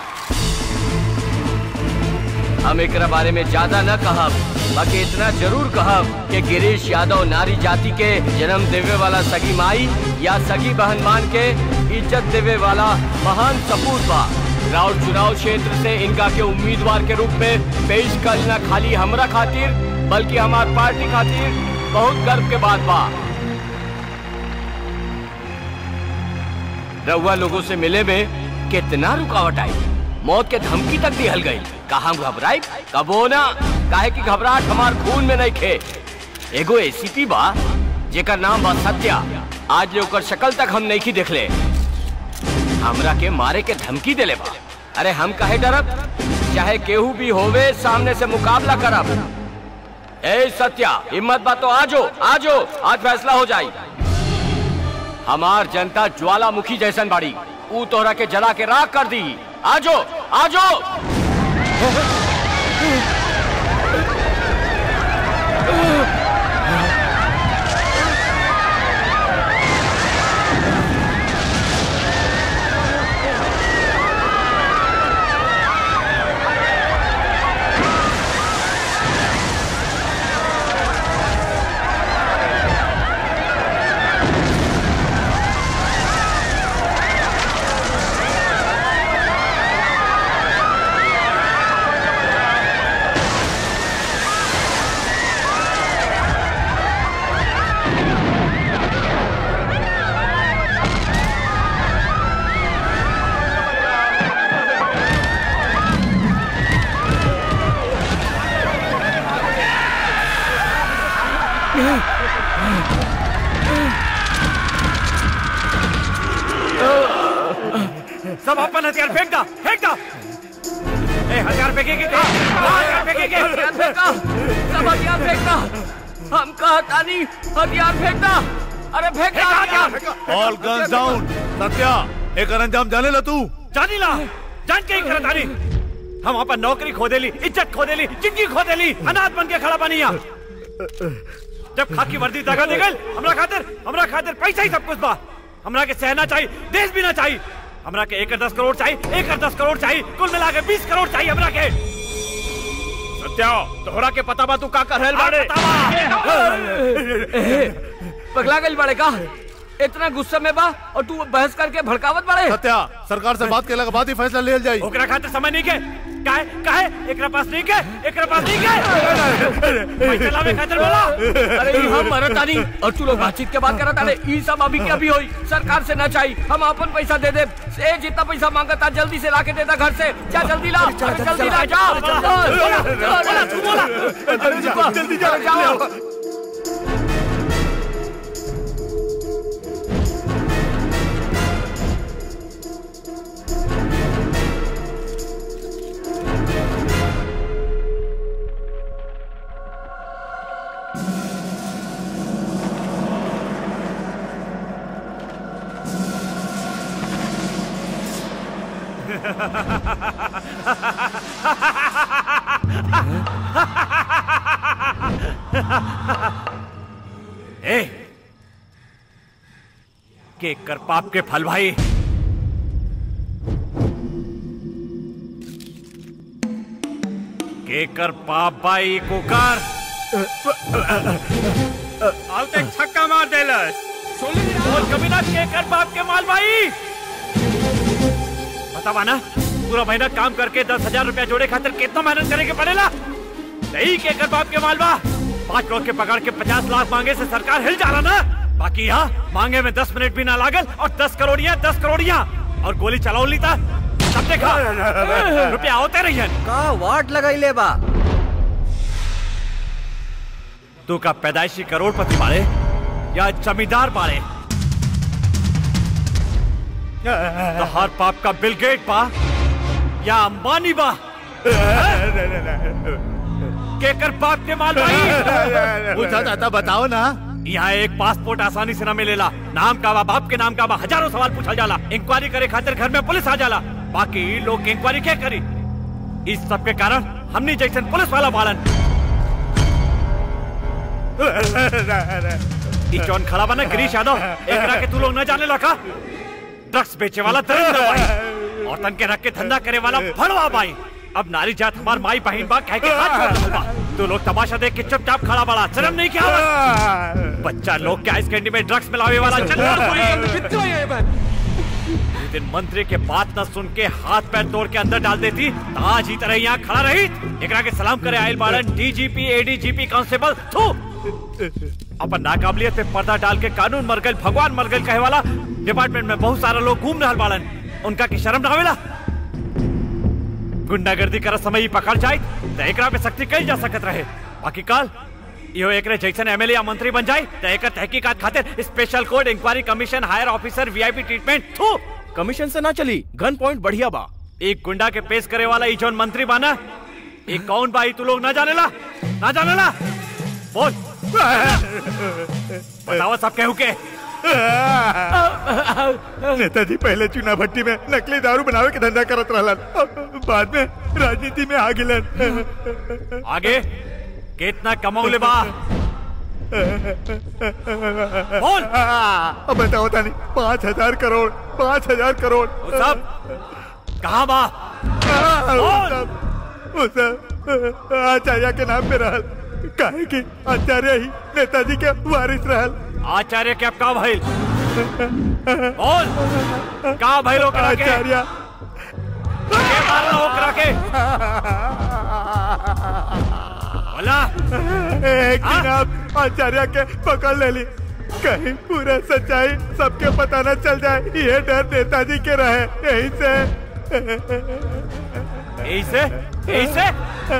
हम एकरा बारे में ज्यादा न कहब बाकी इतना जरूर कहब कि गिरीश यादव नारी जाति के जन्म देवे वाला सगी माई या सगी बहन मान के इज्जत देवे वाला महान सपूत बा राउर चुनाव क्षेत्र से इनका के उम्मीदवार के रूप में पेश करना खाली हमरा खातिर बल्कि हमार पार्टी खातिर बहुत गर्व के बात बा रउआ लोगों से मिले में कितना रुकावट आई मौत के धमकी तक दिहल गई का हम घबराई कबो ना काहे की घबराहट हमार खून में नहीं खे एगो एसीपी बा जेकर नाम बा सत्या आज ले ओकर शक्ल तक हम नहीं की देखले हमरा के मारे के धमकी देले बा अरे हम काहे डरब चाहे केहू भी होवे सामने से मुकाबला करब ए सत्या हिम्मत बा तो आजो आजो आज फैसला हो जाई हमार जनता ज्वालामुखी जैसन बाड़ी ऊ तोहरा के जला के राख कर दी आजो आजो सब अपन हथियार फेंक दो फेंक दो ए हथियार फेंकेंगे क्या हथियार फेंकेंगे हथियार फेंका सब हथियार फेंकना हम कहता नहीं हथियार फेंकना अरे फेंकना हथियार ऑल गन्स डाउन सत्या एक अंजाम जाने ला तू जानी ला जान के ही करत आनी हम अपन नौकरी खो देली इज्जत खो देली जिंदगी खो देली अनाथ बन के खड़ा बनी यहाँ जब खाकी वर्दी दगा दे गल हमरा खातिर हमरा खातिर पैसा ही सब कुछ बा हमरा के सहना चाहिए देश भी ना चाहिए हमरा के एक दस करोड़ चाहिए एक दस करोड़ चाहिए कुल मिला के बीस करोड़ चाहिए हमरा के सत्या तोहरा के पता बा तू का कर रहल बाड़े पगला गई बड़े का इतना गुस्से में बा और तू बहस करके भड़कावत बड़े सत्या सरकार से बात केला के बाद ही फैसला ले जाई ओकरा खातिर समय नहीं के काहे काहे एकरा पास नहीं के एकरा पास नहीं के पैसा लावे खातिर बोला अरे ई हम मरत आनी और तू लोग बातचीत के बात करत आने ई सब अभी के अभी होई सरकार से ना चाहिए हम अपन पैसा दे दे से जितना पैसा मांगता जल्दी से लाके देता घर से जा जल्दी ला अरे जल्दी ला जा बोला तू बोला जल्दी जा जाओ ए के कर पाप के फल भाई के कर पाप भाई कुकर अब तक छक्का मार देलस बोल कभी ना के कर पाप के माल भाई बतावा ना पूरा महीना काम करके दस हजार रुपया जोड़े खातिर कितना मेहनत करे के पड़ेला नहीं के कर बाप के मालवा पांच लोग के पकड़ के पचास लाख मांगे से सरकार हिल जा रहा ना बाकी यहाँ मांगे में दस मिनट भी ना लागल और दस करोड़िया दस करोड़िया और गोली चलाओ ली था सब देखा रुपया होते रही का वाट लगाइले बा तू का पैदाइशी करोड़पति बाड़े या जमींदार बाड़े तो हर पाप का बिल गेट बा या अंबानी बा केकर पाप के माल भाई पूछा जाता बताओ ना यहाँ एक पासपोर्ट आसानी से न मिलेला नाम का बा बाप के नाम का बा हजारों सवाल पूछा जाला इंक्वायरी करे खातिर घर में पुलिस आ जाला बाकी लोग इंक्वायरी क्या करी इस सब के कारण हमनी जैसन पुलिस वाला बालन ई जौन खड़ा बना गिरीश यादव एकरा के तू लोग न जाने लगा ड्रग्स बेचे वाला दरिंदा भाई और तन के रख के धंधा करे वाला भड़वा भाई अब नारी जात हमार माई बहन बा कह के हाथ छोड़ रहल बा तू लोग तमाशा देख के चुपचाप खड़ा बड़ा शर्म नहीं क्या बच्चा लोग के आइस कैंडी में ड्रग्स मिलावे वाला चल दिन मंत्री के बात न सुन के हाथ पैर तोड़ के अंदर डाल देती तो आज ही तरह यहाँ खड़ा रही एकरा के सलाम करे आयल बाड़न डीजीपी एडीजीपी कांस्टेबल थू अपन नाकाबिलियत पे पर्दा डाल के कानून मर गए भगवान मर गए कहे वाला डिपार्टमेंट में बहुत सारा लोग घूम रहा बाड़न उनका की शर्म ना आवेला गुंडागर्दी कर समय ही पकड़ जाए तो एकरा पे सख्ती कही जा सकत रहे बाकी काल इहो एकरे जैसन एमएलए या मंत्री बन जाए तो एकर तहकीकात खातिर special code inquiry commission higher officer VIP treatment through commission से ना चली गन पॉइंट बढ़िया बा एक गुंडा के पेश करे वाला ई जौन मंत्री बाना एक कौन बा ई तू लोग ना जानेला ना जानेला बोल बताओ सब केहू के नेताजी पहले चुनाव भट्टी में नकली दारू बनावे के धंधा करत रहलन बाद में राजनीति में आ गिलन आगे कितना कमौले बा बोल अब बताओ तानी पाँच हजार करोड़ पाँच हजार करोड़ वो सब कहाँ बा वो सब वो सब आचार्य के नाम पे रहल काहे कि आचार्य ही नेताजी के वारिस रहल आचार्य के अब का भइल बोल का भइल ओकरा के आचार्य के मारला ओकरा के बोला एक दिन आप आचार्य के पकड़ ले ली कहीं पूरा सच्चाई सबके पता न चल जाए ये डर नेताजी के रहे यही से ऐसे ऐसे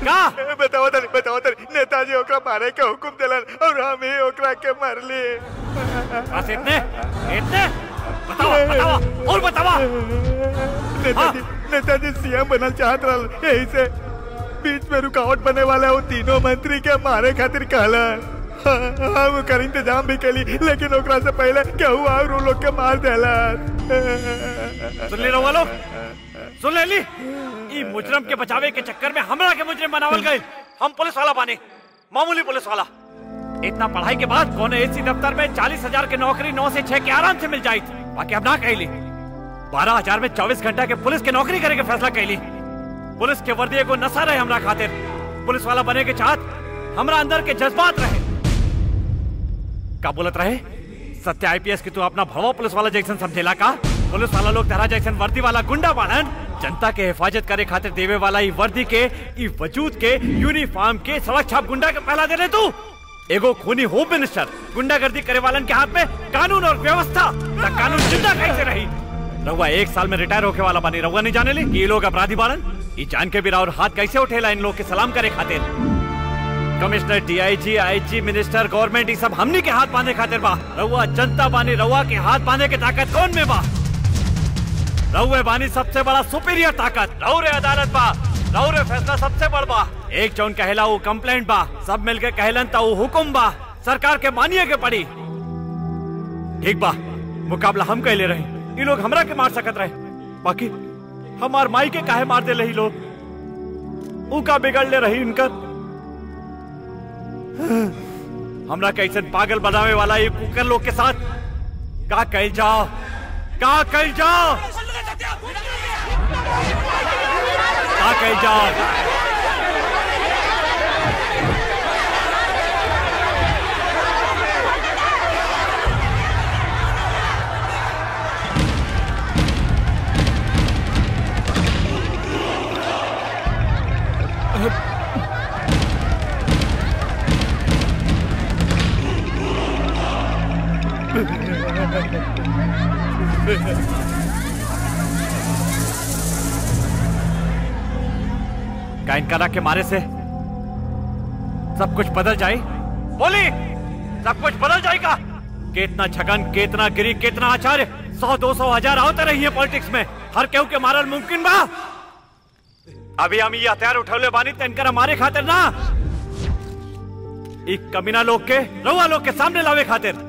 का बताओ तनी बताओ तनी नेताजी ओकरा मारे के हुकुम दिलन और हम ही ओकरा के मारली बस इतने इतने बताओ बताओ और बताओ नेताजी नेताजी सीएम बनल चाहत रहल यही से बीच में रुकावट बने वाला वो तीनों मंत्री के मारे खातिर कहला हम कर इंतजाम भी कैली लेकिन ओकरा से पहले केहू और वो लोग के मार देला सुन ले रहो लोग सुन ले ली ई मुजरम के बचावे के चक्कर में हमरा के मुजरिम बनावल गए हम पुलिस वाला बने मामूली पुलिस वाला इतना पढ़ाई के बाद कौन एसी दफ्तर में चालीस हजार की नौकरी नौ से छह के आराम से मिल जाई थी बाकी अब ना कहली बारह हजार में चौबीस घंटा के पुलिस की नौकरी करे के फैसला कैली पुलिस के वर्दी को नशा रहे हमरा खातिर पुलिस वाला बने के चाहत हमरा अंदर के जज्बात रहे का बोलत रहे सत्य आईपीएस की तू अपना भवा पुलिस वाला जैक्सन समझेला का पुलिस वाला लोग तेरा जैक्सन वर्दी वाला गुंडा बाड़न जनता के हिफाजत करे खातिर देवे वाला ई वर्दी के ई वजूद के यूनिफॉर्म के सड़क छाप गुंडा के पहला दे रहे तू एगो खूनी होम मिनिस्टर गुंडागर्दी करे वालन के हाथ में कानून और व्यवस्था त कानून जिंदा कैसे रही रहुआ एक साल में रिटायर होके वाला बनी रहुआ नहीं जाने ली कि ये लोग अपराधी बाड़न ये जान के भी और हाथ कैसे उठेला इन लोग के सलाम करे खातिर commissioner DIG IG minister government ये सब हमनी के हाथ बांधे खातिर बा रहुआ जनता बानी रहुआ के हाथ बांधे के ताकत कौन में बा रहुए बानी सबसे बड़ा सुपीरियर ताकत रहुरे अदालत बा रहुरे फैसला सबसे बड़ बा एक जौन कहला वो कंप्लेंट बा सब मिलके कहलन ता वो हुकुम बा सरकार के मानिए के पड़ी ठीक बा मुकाबला हम कहले रहे ये लोग हमरा के मार सकत रहे बाकी हमार माई के काहे मार दे रही लोग ऊ का बिगड़ ले रही इनकर हमरा कैसे पागल बनावे वाला ये कुकर लोग के साथ का कह जाओ का कह जाओ का कह जाओ का इनकारा के मारे से सब कुछ बदल जाए बोली सब कुछ बदल जाएगा कितना छगन कितना गिरी कितना आचार्य सौ दो सौ हजार आवते रही है पॉलिटिक्स में हर केहू के मारल मुमकिन बा अभी हम ये हथियार उठौले बानी तो इनकर हमारे खातिर ना एक कमीना लोग के रउआ लोग के सामने लावे खातिर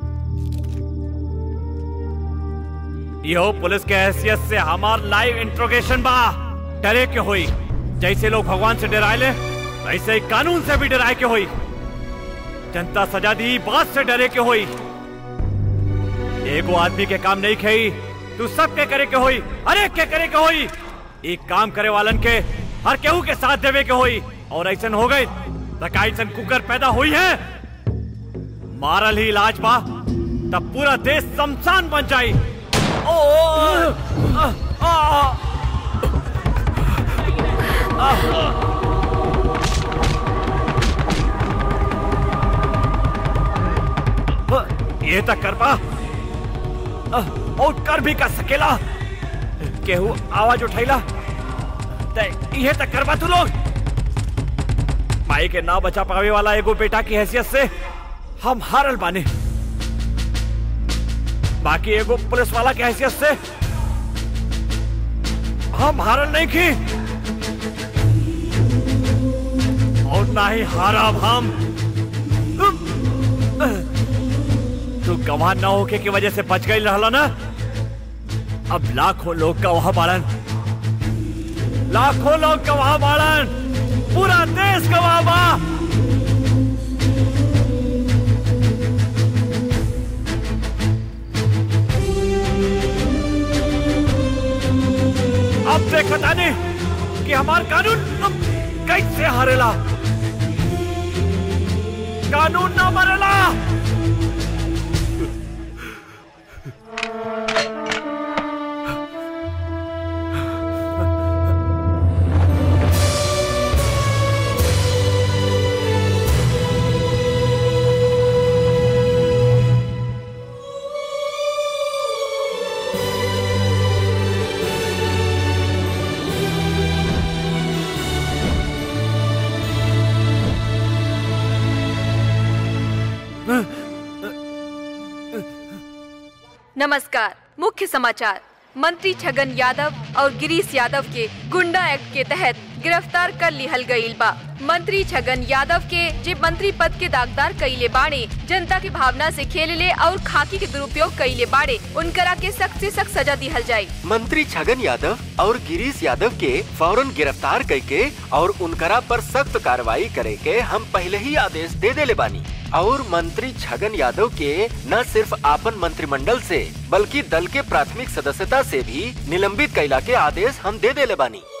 यो पुलिस के हैसियत से हमार लाइव इंट्रोगेशन बा डरे के होई जैसे लोग भगवान से डराए ले वैसे ही कानून से भी डराए के होई जनता सजा दी बात से डरे के होई एगो आदमी के काम नहीं खई तू सब के करे के होई अरे के करे के होई एक काम करे वालन के हर केहू के साथ देवे के होई और ऐसा हो गई ऐसन कुकर पैदा हुई है मारल ही इलाज बा तब पूरा देश शमशान बन जाई ओ, आ, आ, आ, आ, ये तक कर पा और कर भी कर सकेला केहू आवाज उठैला ये तक करवा तू लोग माई के ना बचा पावे वाला एगो बेटा की हैसियत से हम हारल बानी बाकी एगो पुलिस वाला की हैसियत से हम हारल नहीं की और ना ही हारा हम तू गवाह न होके की वजह से बच गई रहला ना अब लाखों लोग गवाह बाड़न लाखों लोग गवाह बाड़न पूरा देश गवाह बा अब देखता नहीं कि हमार कानून अब कैसे हारेला कानून ना मरेला नमस्कार मुख्य समाचार मंत्री छगन यादव और गिरीश यादव के गुंडा एक्ट के तहत गिरफ्तार कर लिहल गईल बा मंत्री छगन यादव के जे मंत्री पद के दागदार कईले बाड़े जनता की भावना से खेलले और खाकी के दुरुपयोग कईले बाड़े उनकरा के सख्त से सख्त सजा दिहल जाये मंत्री छगन यादव और गिरीश यादव के फौरन गिरफ्तार करके और उनकरा पर सख्त कार्रवाई करे के हम पहले ही आदेश दे देले बानी और मंत्री छगन यादव के न सिर्फ आपन मंत्रिमंडल से बल्कि दल के प्राथमिक सदस्यता से भी निलंबित कैला के आदेश हम दे देले बानी